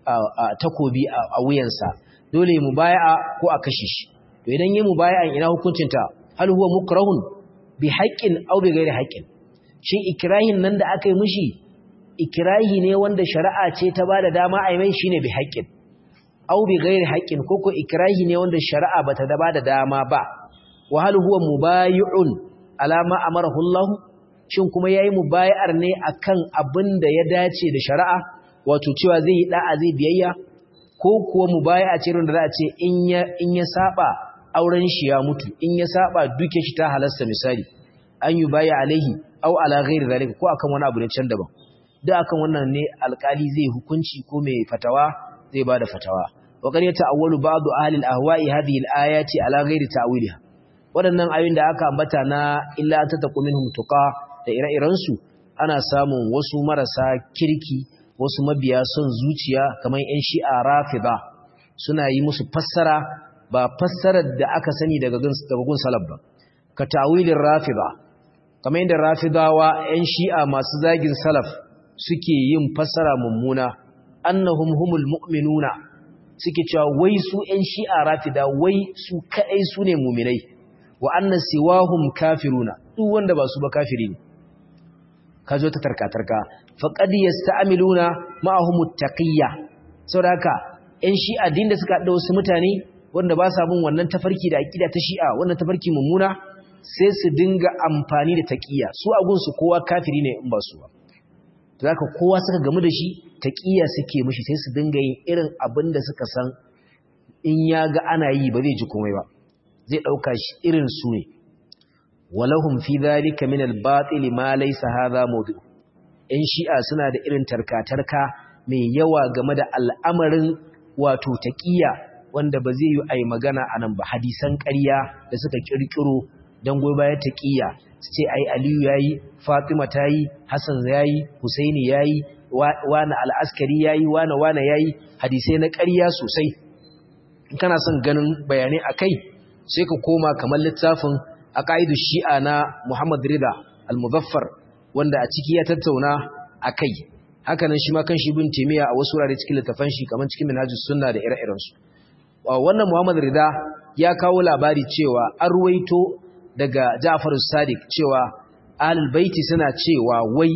takobi a wuyansa dole mu baya ko a kashe shi to idan yi mu baya ina hukuncinta hal huwa mukrahun bi haqqin aw bi ghairi haqqin shin ikrahin nan da aka yi mishi ikrahi ne wanda shari'a ce ta bada dama a yi mai shine bi haqqin aw bi ghairi haqqin ko ko ikrahi ne wanda shari'a bata da bada dama ba wa hal huwa mubayi'un ala ma amarahu Allah shin kuma yayi mubayar ne akan abin da ya dace da shari'a wato cewa zai yi da'a zai biyayya ko kuwa mubaya'a ce da za a ce in ya in ya saba auren shi ya mutu in ya saba duke shi ta halasta misali an yi baya alaihi aw ala ghairi zalika ko akan wani abu ne can daban da akan wannan ne alkali zai hukunci ko mai fatawa zai bada fatawa wa qad yata'awwalu ba'du ahli al-ahwa'i hadhihi al-ayati ala ghairi ta'wiliha waɗannan ayoyin da aka ambata na illa an tattaqu minhum tuqa da ire-irensu ana samun wasu marasa kirki wasu mabiya son zuciya kamar 'yan shi'a rafida suna yi musu fassara ba fassarar da aka sani daga gun salaf ba ka tawilin rafida kamar yadda rafidawa 'yan shi'a masu zagin salaf suke yin fassara mummuna annahum humul mu'minuna suke cewa wai su 'yan shi'a rafida wai su kaɗai su ne muminai wa annan siwahum kafiruna duk wanda ba su ba kafiri ne ka zo ta tarka-tarka faƙadi ya sta'amiluna ma'ahumut taƙiyya sau da haka ‘yan shi'a din da suka haɗa wasu mutane wanda ba sa bin wannan tafarki da aƙida ta shi'a wannan tafarki mummuna sai su dinga amfani da taƙiyya su a gunsu kowa kafiri ne in ba su ba to haka kowa suka gamu da shi taƙiyya suke mishi sai su dinga yin irin abin da suka san in ya ga ana yi ba zai ji komai ba zai ɗauka shi irin su ne walahum fi dhalika min al-batil ma laysa hadha mawdu in shi'a suna da irin tarkatarka mai yawa game da al'amarin wato taqiya wanda ba zai yi ai magana anan ba hadisan ƙarya da suka kirkiro dan goyi baya taqiya ce ai aliyu yayi fatima tayi hasan yayi husaini yayi wani al-askari yayi wani wani yayi hadisai na ƙarya sosai in kana son ganin bayanai akai sai ka koma kamar littafin a ƙa'idu shi'a na Muhammad Rida al-Muzaffar wanda a ciki ya tattauna a kai hakanan shi ma kan shi bin temiya a wasu wurare cikin littafan shi kamar cikin minhajus sunna da ire-irensu wannan Muhammad Rida ya kawo labari cewa an ruwaito daga Ja'far Sadiq cewa ahlul baiti suna cewa wai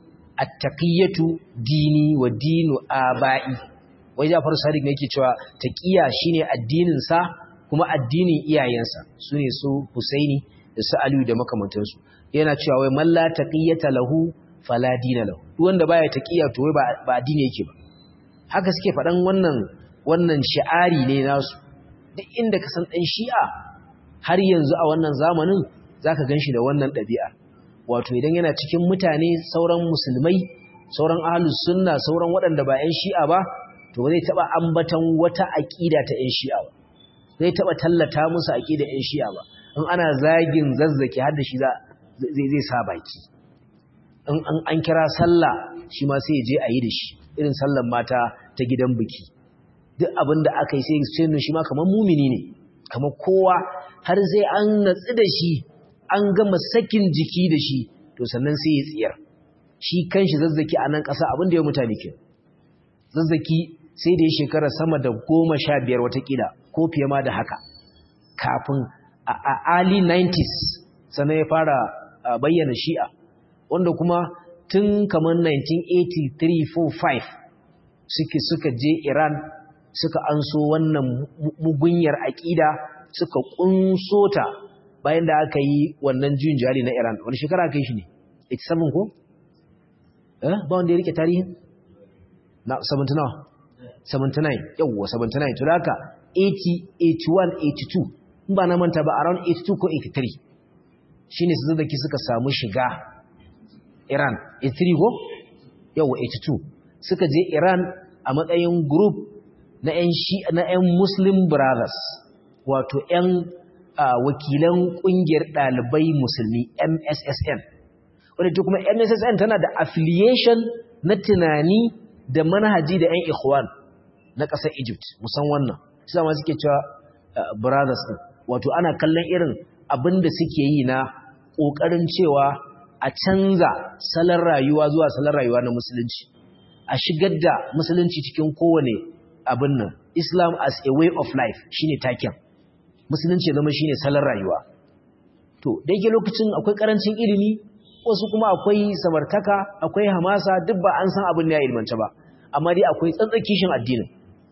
at-taqiyatu dini wa dinu aba'i wai Ja'far Sadiq ne yake cewa taqiya shine addinin sa kuma addinin iyayensa su ne su Husaini da su Aliyu da makamantansu yana cewa wai man la taqiyata lahu fala dina lahu duk wanda baya taqiya to wai ba addini yake ba haka suke faɗan wannan wannan shi'ari ne nasu duk inda ka san dan Shi'a har yanzu a wannan zamanin zaka ganshi da wannan ɗabi'a wato idan yana cikin mutane sauran musulmai sauran ahlus sunna sauran waɗanda ba 'yan Shi'a ba to ba zai taba ambatan wata aqida ta 'yan Shi'a ba zai taba tallata musu aqida ɗin shi'a ba in ana zagin zazzaki har da shi zai zai sa baki in an kira sallah shi ma sai ya je a yi da shi irin sallan mata ta gidan biki duk abin da aka yi sai sai shi ma kamar mumini ne kamar kowa har sai an natsu da shi an gama sakin jiki da shi to sannan sai ya tsiyar shi kanshi zazzaki a nan ƙasa abin da ya mutane ke zazzaki sai da ya shekara sama da goma sha biyar watakila ko fiye ma da haka kafin a early 90s sannan ya fara bayyana shi'a wanda kuma tun kamar 1983-45 suke suka je iran suka anso wannan mugunyar aƙida suka ƙunso ta bayan da aka yi wannan juyin jari na iran wani shekara aka yi shi ne 87 ko? eh ba wanda ya rike tarihin? na 79 79 yawwa 79 to da haka 80 81 82 in ba na manta ba around 82 ko 83 shine su zazzaki suka samu shiga Iran 83 ko yawwa 82 suka je Iran a matsayin group na ƴan shi na ƴan Muslim Brothers wato ƴan wakilan ƙungiyar ɗalibai musulmi MSSN wadda ta kuma MSSN tana da affiliation na tunani da manhaji da 'yan ikhwan na ƙasar Egypt musan wannan shi ma suke cewa brothers ɗin wato ana kallon irin abin da suke yi na ƙoƙarin cewa a canza salon rayuwa zuwa salon rayuwa na musulunci a shigar da musulunci cikin kowane abin nan Islam as a way of life shine taken musulunci zama shine salon rayuwa to da yake lokacin akwai karancin ilimi wasu kuma akwai samartaka akwai hamasa duk ba an san abin ne ya ilmance ba amma dai akwai tsantsar kishin addinin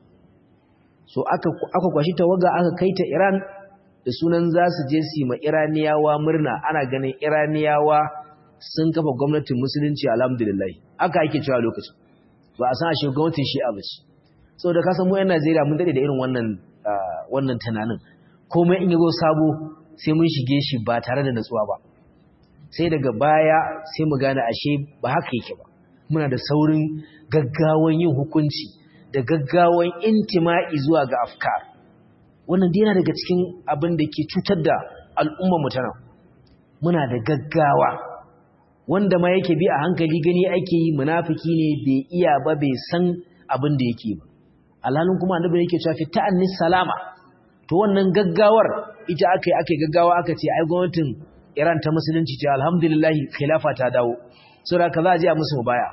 so aka aka kwashi tawaga aka kai ta Iran da sunan za su je su ma Iraniyawa murna ana ganin Iraniyawa sun kafa gwamnatin musulunci alhamdulillah aka ake cewa lokacin ba a san ashe gwamnatin shi'a ba ce saboda ka san mu yan Najeriya mun dade da irin wannan wannan tunanin komai in yazo sabo sai mun shige shi ba tare da natsuwa ba sai daga baya sai mu gane ashe ba haka yake ba muna da saurin gaggawan yin hukunci da gaggawan intima'i zuwa ga afkar wannan dai yana daga cikin abin da ke cutar da al'ummar mu tana muna da gaggawa wanda ma yake bi a hankali gani ake yi munafiki ne bai iya ba bai san abin da yake ba alhalin kuma annabi yake cewa fi ta'annis salama to wannan gaggawar ita aka yi aka yi gaggawa aka ce ai gwamnatin Iran ta musulunci ce alhamdulillah khilafa ta dawo saboda ka za a je a musu baya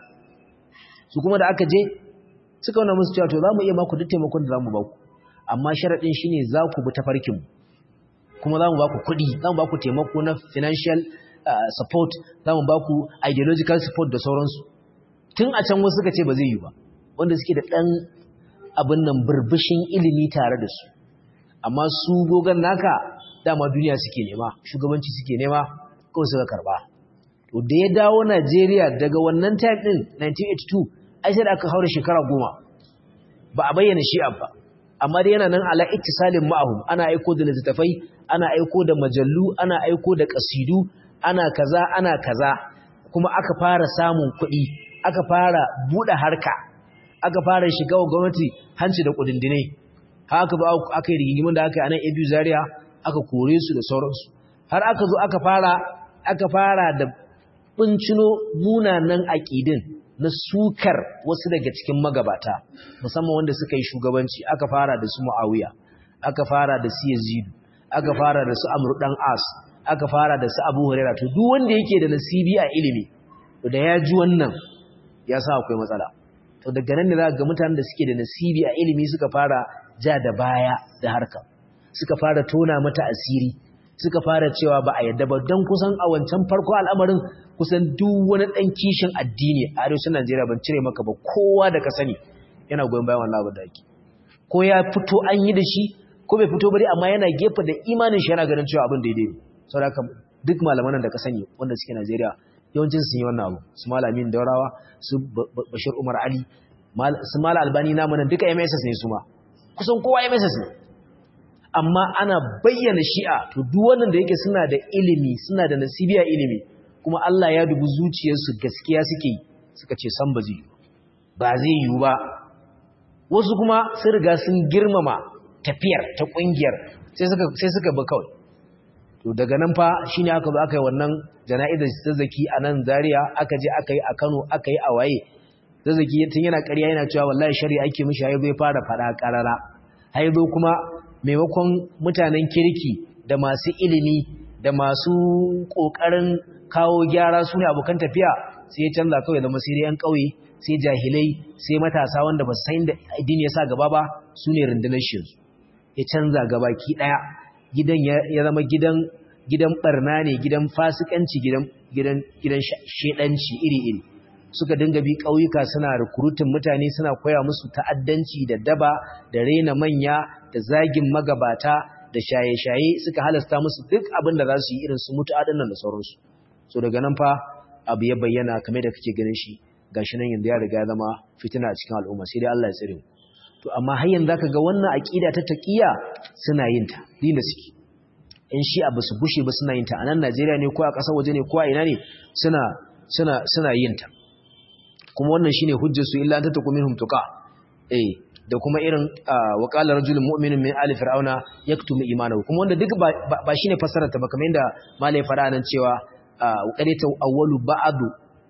su kuma da aka je suka wani musu cewa to za mu iya maku duk taimakon da za mu ba ku amma sharaɗin shine za ku bi tafarkin kuma za mu ba ku kuɗi za mu ba ku taimako na financial support za mu ba ku ideological support da sauransu tun a can wasu suka ce ba zai yi ba wanda suke da ɗan abin nan burbushin ilimi tare da su amma su gogon naka dama duniya suke nema shugabanci suke nema kawai suka karba to da ya dawo Najeriya daga wannan time din 1982 ai sai da aka haura shekara goma ba a bayyana shi ba amma dai yana nan ala ittisalin ma'ahum ana aiko da littattafai ana aiko da majallu ana aiko da kasidu ana kaza ana kaza kuma aka fara samun kuɗi aka fara buɗe harka aka fara shiga wa gwamnati hanci da kudindine haka ba aka yi rigingimin da aka yi a nan abu zaria aka kore su da sauransu har aka zo aka fara aka fara da bincino munanan aƙidin na sukar wasu daga cikin magabata musamman wanda suka yi shugabanci aka fara da su muawiya aka fara da su yazidu aka fara da su amr dan as aka fara da su abu hurairah to duk wanda yake da nasibi a ilimi to da ya ji wannan ya sa akwai matsala to daga nan ne za ga mutanen da suke da nasibi a ilimi suka fara ja da baya da harka suka fara tona mata asiri suka fara cewa ba a yadda ba don kusan a wancan farko al'amarin kusan duk wani ɗan kishin addini a arewacin Najeriya ban cire maka ba kowa da ka sani yana goyon bayan wannan abin da ake ko ya fito an yi da shi ko bai fito bari amma yana gefe da imanin shi yana ganin cewa abin daidai ne saboda haka duk malaman da ka sani wanda suke Najeriya yawancin sun yi wannan abu su malamin daurawa su bashir umar ali su mala albani namu nan duka mss ne su ma kusan kowa mss ne amma ana bayyana shi'a to duk wannan da yake suna da ilimi suna da nasibiya ilimi kuma Allah ya dubi zuciyarsu gaskiya suke yi suka ce san ba zai yi ba zai yi ba wasu kuma sun riga sun girmama tafiyar ta kungiyar sai suka sai suka ba kawai to daga nan fa shine aka zo aka yi wannan jana'izar zazzaki a nan Zaria aka je aka yi a Kano aka yi a waye zazzaki tun yana ƙarya yana cewa wallahi shari'a ake mishi hayo bai fara fada karara haizo kuma maimakon mutanen kirki da masu ilimi da masu ƙoƙarin kawo gyara su ne abokan tafiya sai ya canza kawai zama sai yan ƙauye sai jahilai sai matasa wanda ba su san da addini ya sa gaba ba su ne rundunar shi ya canza gaba ki ɗaya gidan ya zama gidan gidan barna ne gidan fasikanci gidan gidan gidan shedanci iri-iri suka dinga bi ƙauyuka suna rikurutin mutane suna koya musu ta'addanci da daba da rena manya da zagin magabata da shaye-shaye suka halasta musu duk abin da za su yi irin su mutu nan da sauransu so daga nan fa abu ya bayyana kamar da kake ganin shi gashi nan yanzu ya riga ya zama fitina a cikin al'umma sai dai Allah ya tsare mu to amma har yanzu zaka ga wannan aqida ta taqiya suna yin ta din da suke in shi abu su gushe ba suna yin ta a nan Najeriya ne ko a ƙasar waje ne ko a ina ne suna suna suna yin ta kuma wannan shine hujjar su illa ta taku minhum tuqa eh da kuma irin wa qala rajulun mu'minun min ali fir'auna yaktumu imanahu kuma wanda duk ba shine fassarar ta ba kamar yadda malai fara nan cewa qadita awwalu ba'du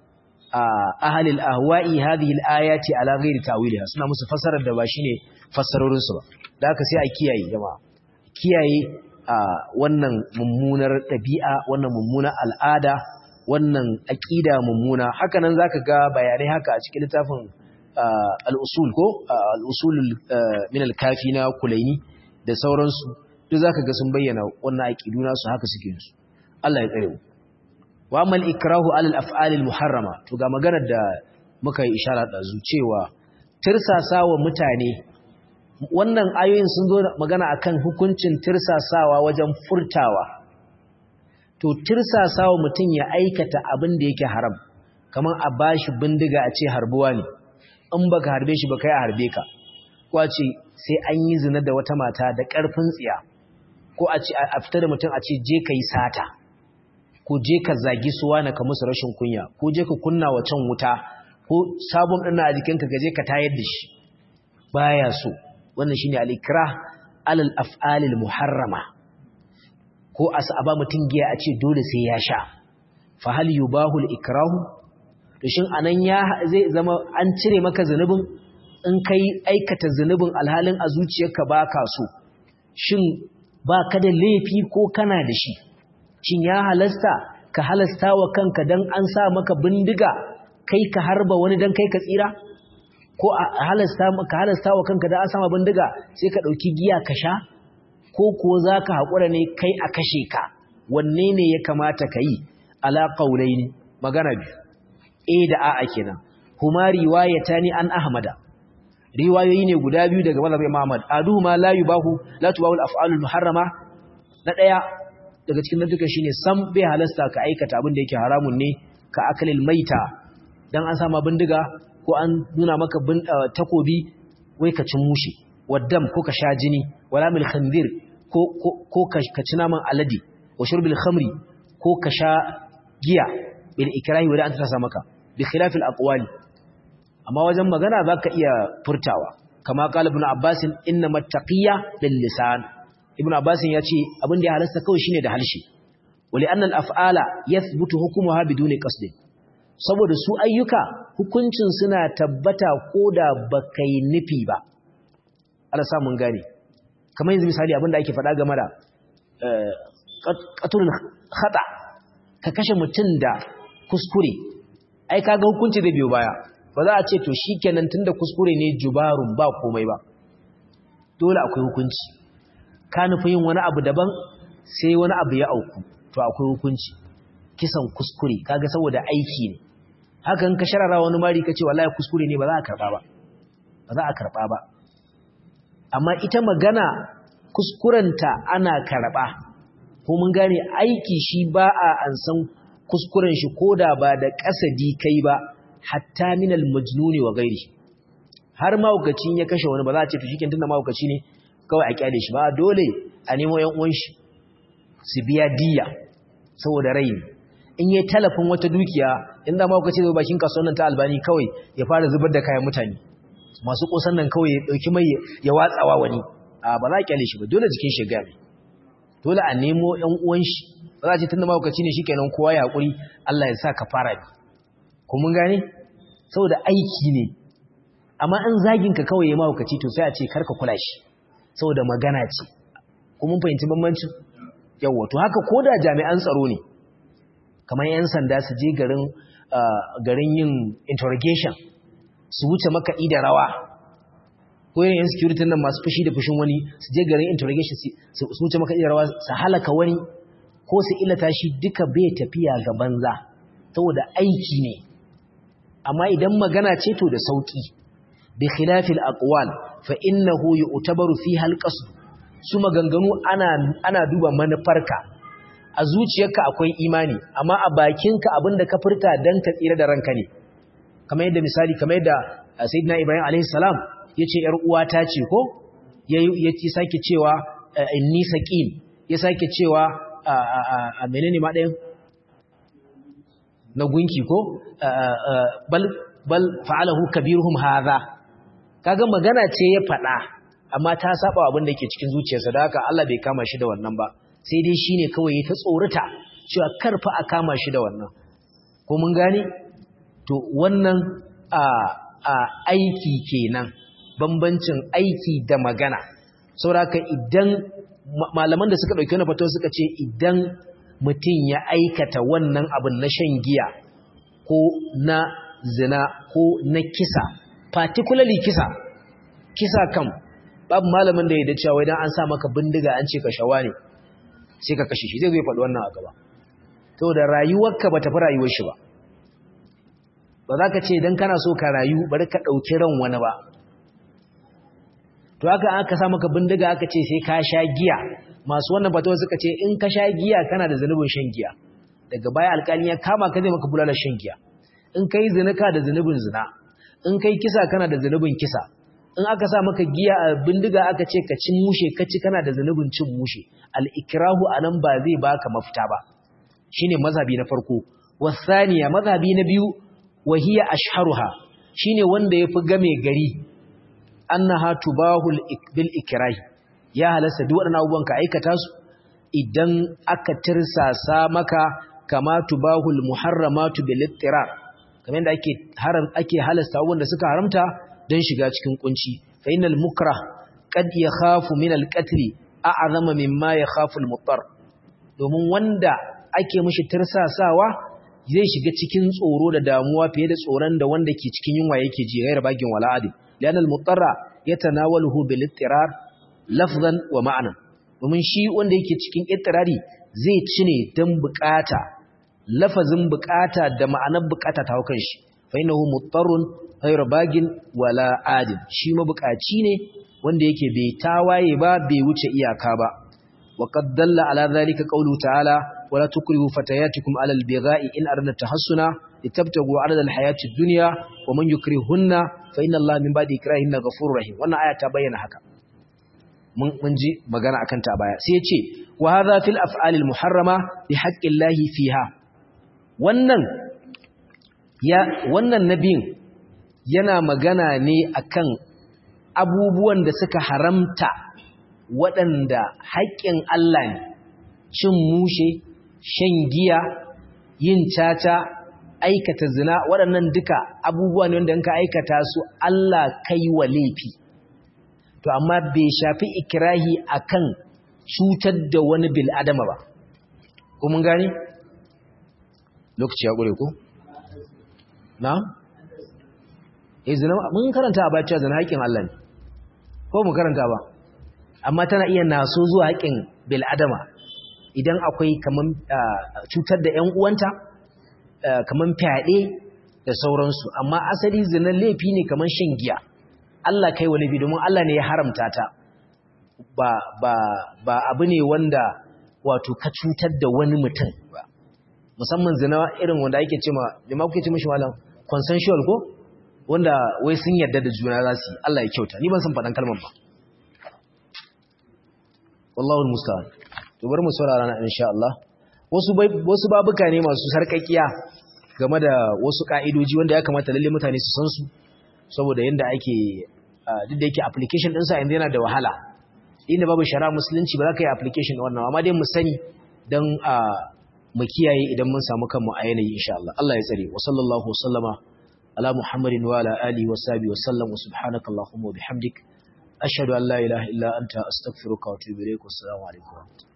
ahli al-ahwa'i hadhihi al-ayati ala ghairi ta'wiliha suna musu fassarar da ba shine fassarorin su ba da haka sai a kiyaye jama'a kiyaye wannan mummunar ɗabi'a wannan mummunar al'ada wannan aƙida mummuna haka nan zaka ga bayanai haka a cikin littafin al'usul ko al'usul min al-kafi na kulaini da sauransu duk zaka ga sun bayyana wannan aƙidu nasu haka suke su Allah ya tsare mu wa amal ikrahu alal af'al muharrama to ga maganar da muka yi isharar da zu cewa tirsasawa mutane wannan ayoyin sun zo magana akan hukuncin tirsasawa wajen furtawa to tirsasawa mutum ya aikata abin da yake haram kamar a bashi bindiga a ce harbuwa ne in baka harbe shi ba kai a harbe ka ko a ce sai an yi zina da wata mata da ƙarfin tsiya ko a ce a fita da mutum a ce je ka yi sata ko je ka zagi suwa na ka musu rashin kunya ko je ka kunna wa can wuta ko sabon ɗin a jikinka ka je ka tayar da shi baya so wannan shine al-ikrah alal af'alil muharrama ko a sa ba mutum giya a ce dole sai ya sha fa hal yubahu al-ikrahu to shin anan ya zai zama an cire maka zanubin in kai aikata zanubin alhalin a zuciyarka baka so shin baka da laifi ko kana da shi shin ya halasta ka halasta wa kanka dan an sa maka bindiga kai ka harba wani dan kai ka tsira ko a halasta ka halasta wa kanka da an sama bindiga sai ka dauki giya ka sha ko kuwa zaka hakura ne kai a kashe ka wanne ne ya kamata ka yi ala qaulaini magana biyu eh da a'a kenan huma riwayatani an ahmada riwayoyi ne guda biyu daga mazhabin Muhammad adu ma la yubahu la tubahu al-af'alul muharrama na daya daga cikin nantuka shine sam bai halasta ka aikata abin da yake haramun ne ka akalil maita dan an sama bindiga ko an nuna maka takobi wai ka cin mushi waddam ko ka sha jini wala mil khandir ko ko ka ci naman alade wa shurbil khamri ko ka sha giya bil ikrahi wala an tasa maka bi khilafil aqwali amma wajen magana zaka iya furtawa kama qala ibn abbas inna mattaqiya bil lisan ibn abbas ya ce abin da ya halasta kawai shine da halshi wali anna al af'ala yathbutu hukmuha biduni qasd saboda su ayyuka hukuncin suna tabbata koda bakai nufi ba Allah sa mun gane kamar yanzu misali abin da ake faɗa game da qatlul khata ka kashe mutum da kuskure ai kaga hukunci da biyo baya ba za a ce to shikenan tunda kuskure ne jubarun ba komai ba dole akwai hukunci ka nufi yin wani abu daban sai wani abu ya auku to akwai hukunci kisan kuskure kaga saboda aiki ne hakan ka sharara wani mari ka ce wallahi kuskure ne ba za a karba ba ba za a karba ba amma ita magana kuskurenta ana karba ko mun gane aiki shi ba a ansan kuskuren shi koda ba da kasadi kai ba hatta minal majnuni wa gairi har mahaukacin ya kashe wani ba za a ce to shikin tunda mahaukaci ne kawai a kyale shi ba dole a nemo yan uwan shi su biya diya saboda rai in yi talafin wata dukiya in da mahaukaci zai bakin kasuwan ta albani kawai ya fara zubar da kayan mutane masu kosan nan kawai ya dauki mai ya watsawa wani a ba za a kyale shi ba dole jikin shi gami dole a nemo yan uwan shi ba za a ce tunda mahaukaci ne shikenan kowa ya hakuri Allah ya sa ka fara bi ko mun gane saboda aiki ne amma in zagin ka kawai ya mahaukaci to sai a ce karka kula shi saboda magana ce ko mun fahimci bambancin yawa to haka ko da jami'an tsaro ne kamar yan sanda su je garin garin yin interrogation su wuce makaɗi da rawa ko yin yan security nan masu fushi da fushin wani su je garin interrogation su wuce makaɗi da rawa su halaka wani ko su illata shi duka bai tafiya ga banza saboda aiki ne amma idan magana ce to da sauki bi khilafil aqwal fa innahu yu'tabaru fiha alqasd su maganganu ana ana duba manufarka a zuciyarka akwai imani amma a bakinka abinda ka furta dan ka tsira da ranka ne kamar yadda misali kamar yadda sayyidina ibrahim alaihi salam yace yar uwata ce ko yayi sake cewa inni saqim ya sake cewa a menene ma ɗayan na gunki ko bal bal fa'alahu kabiruhum hadha kaga magana ce ya faɗa amma ta saba abin da yake cikin zuciyarsa da haka Allah bai kama shi da wannan ba sai dai shine kawai ya ta tsorata cewa karfa a kama shi da wannan ko mun gane to wannan a a aiki kenan bambancin aiki da magana saboda idan malaman da suka dauki wannan fatawa suka ce idan mutum ya aikata wannan abin na shan giya ko na zina ko na kisa particularly kisa kisa kam babu malamin da ya da cewa idan an sa maka bindiga an ce ka shawa ne sai ka kashe shi zai zai faɗi wannan a gaba to da rayuwarka ba tafi rayuwar shi ba ba za ka ce idan kana so ka rayu bari ka ɗauki ran wani ba to haka aka sa maka bindiga aka ce sai ka sha giya masu wannan fatawa suka ce in ka sha giya kana da zanubin shan giya daga baya alƙali ya kama ka zai maka bulalar shan giya in kai zina ka da zanubin zina in kai kisa kana da zanubin kisa in aka sa maka giya a bindiga aka ce ka cin mushe ka ci kana da zanubin cin mushe al-ikrahu anan ba zai baka mafita ba shine mazhabi na farko wasaniya mazhabi na biyu wahiya ashharuha shine wanda yafi game gari annaha tubahul bil ikrahi ya halasta duk waɗannan abubuwan ka aikata su idan aka tirsasa maka kama tubahul muharramatu bil ittirar kamar yadda ake haram ake halasta abubuwan da suka haramta don shiga cikin kunci fa innal mukrah qad yakhafu min al qatl a'zama mimma yakhafu al muttar domin wanda ake mishi tirsasawa zai shiga cikin tsoro da damuwa fiye da tsoron da wanda ke cikin yunwa yake ji gairar bagin wala'adi lian al mutarra yatanawaluhu bil ittirar lafzan wa ma'anan domin shi wanda yake cikin ittirari zai ci ne don bukata lafazin bukata da ma'anar bukata ta haukan shi fa innahu muttarun ghayra bagin wala adin shi mabukaci ne wanda yake bai tawaye ba bai wuce iyaka ba wa qad dalla ala dhalika qawluhu ta'ala wala tukrihu fatayatikum ala albigha'i in aradna tahassuna litabtagu 'arada alhayati ad-dunya wa man yukrihunna fa inna allaha min ba'di ikrahihinna ghafurur rahim wannan aya ta bayyana haka mun ji magana akan ta baya sai ya ce wa hadha fil af'alil muharrama bi haqqillahi fiha wannan ya wannan nabiyin yana magana ne akan abubuwan da suka haramta waɗanda haƙƙin Allah ne cin mushe shan giya yin caca aikata zina waɗannan duka abubuwa ne wanda in ka aikata su Allah kai wa laifi to amma bai shafi ikirahi akan cutar da wani bil adama ba ko mun gani lokaci ya gure ko na eh zina mun karanta a bacci zina haƙin Allah ne ko mu karanta ba amma tana iya naso zuwa haƙin bil adama idan akwai kaman cutar da ƴan uwanta kaman fyaɗe da sauransu amma asali zina laifi ne kaman shan giya Allah kai wa laifi domin Allah ne ya haramta ta ba ba ba abu ne wanda wato ka cutar da wani mutum ba musamman zina irin wanda ake cewa jama'a kuke ce mishi malam consensual ko wanda wai sun yarda da juna za su yi Allah ya kyauta ni ban san faɗan kalmar ba wallahu musta'an to bari mu saurara na insha Allah wasu wasu babuka ne masu sarkakiya game da wasu ka'idoji wanda ya kamata lalle mutane su san su saboda yanda ake duk da yake application ɗinsa yanzu yana da wahala inda babu shara musulunci ba za ka yi application wannan amma dai mu sani don mu kiyaye idan mun samu kanmu a yanayi insha Allah Allah ya tsare wa sallallahu wa sallama ala muhammadin wa ala alihi wa sahbihi wa sallam wa subhanaka allahumma wa bihamdik ashhadu an la ilaha illa anta astaghfiruka wa atubu ilaik wa assalamu alaikum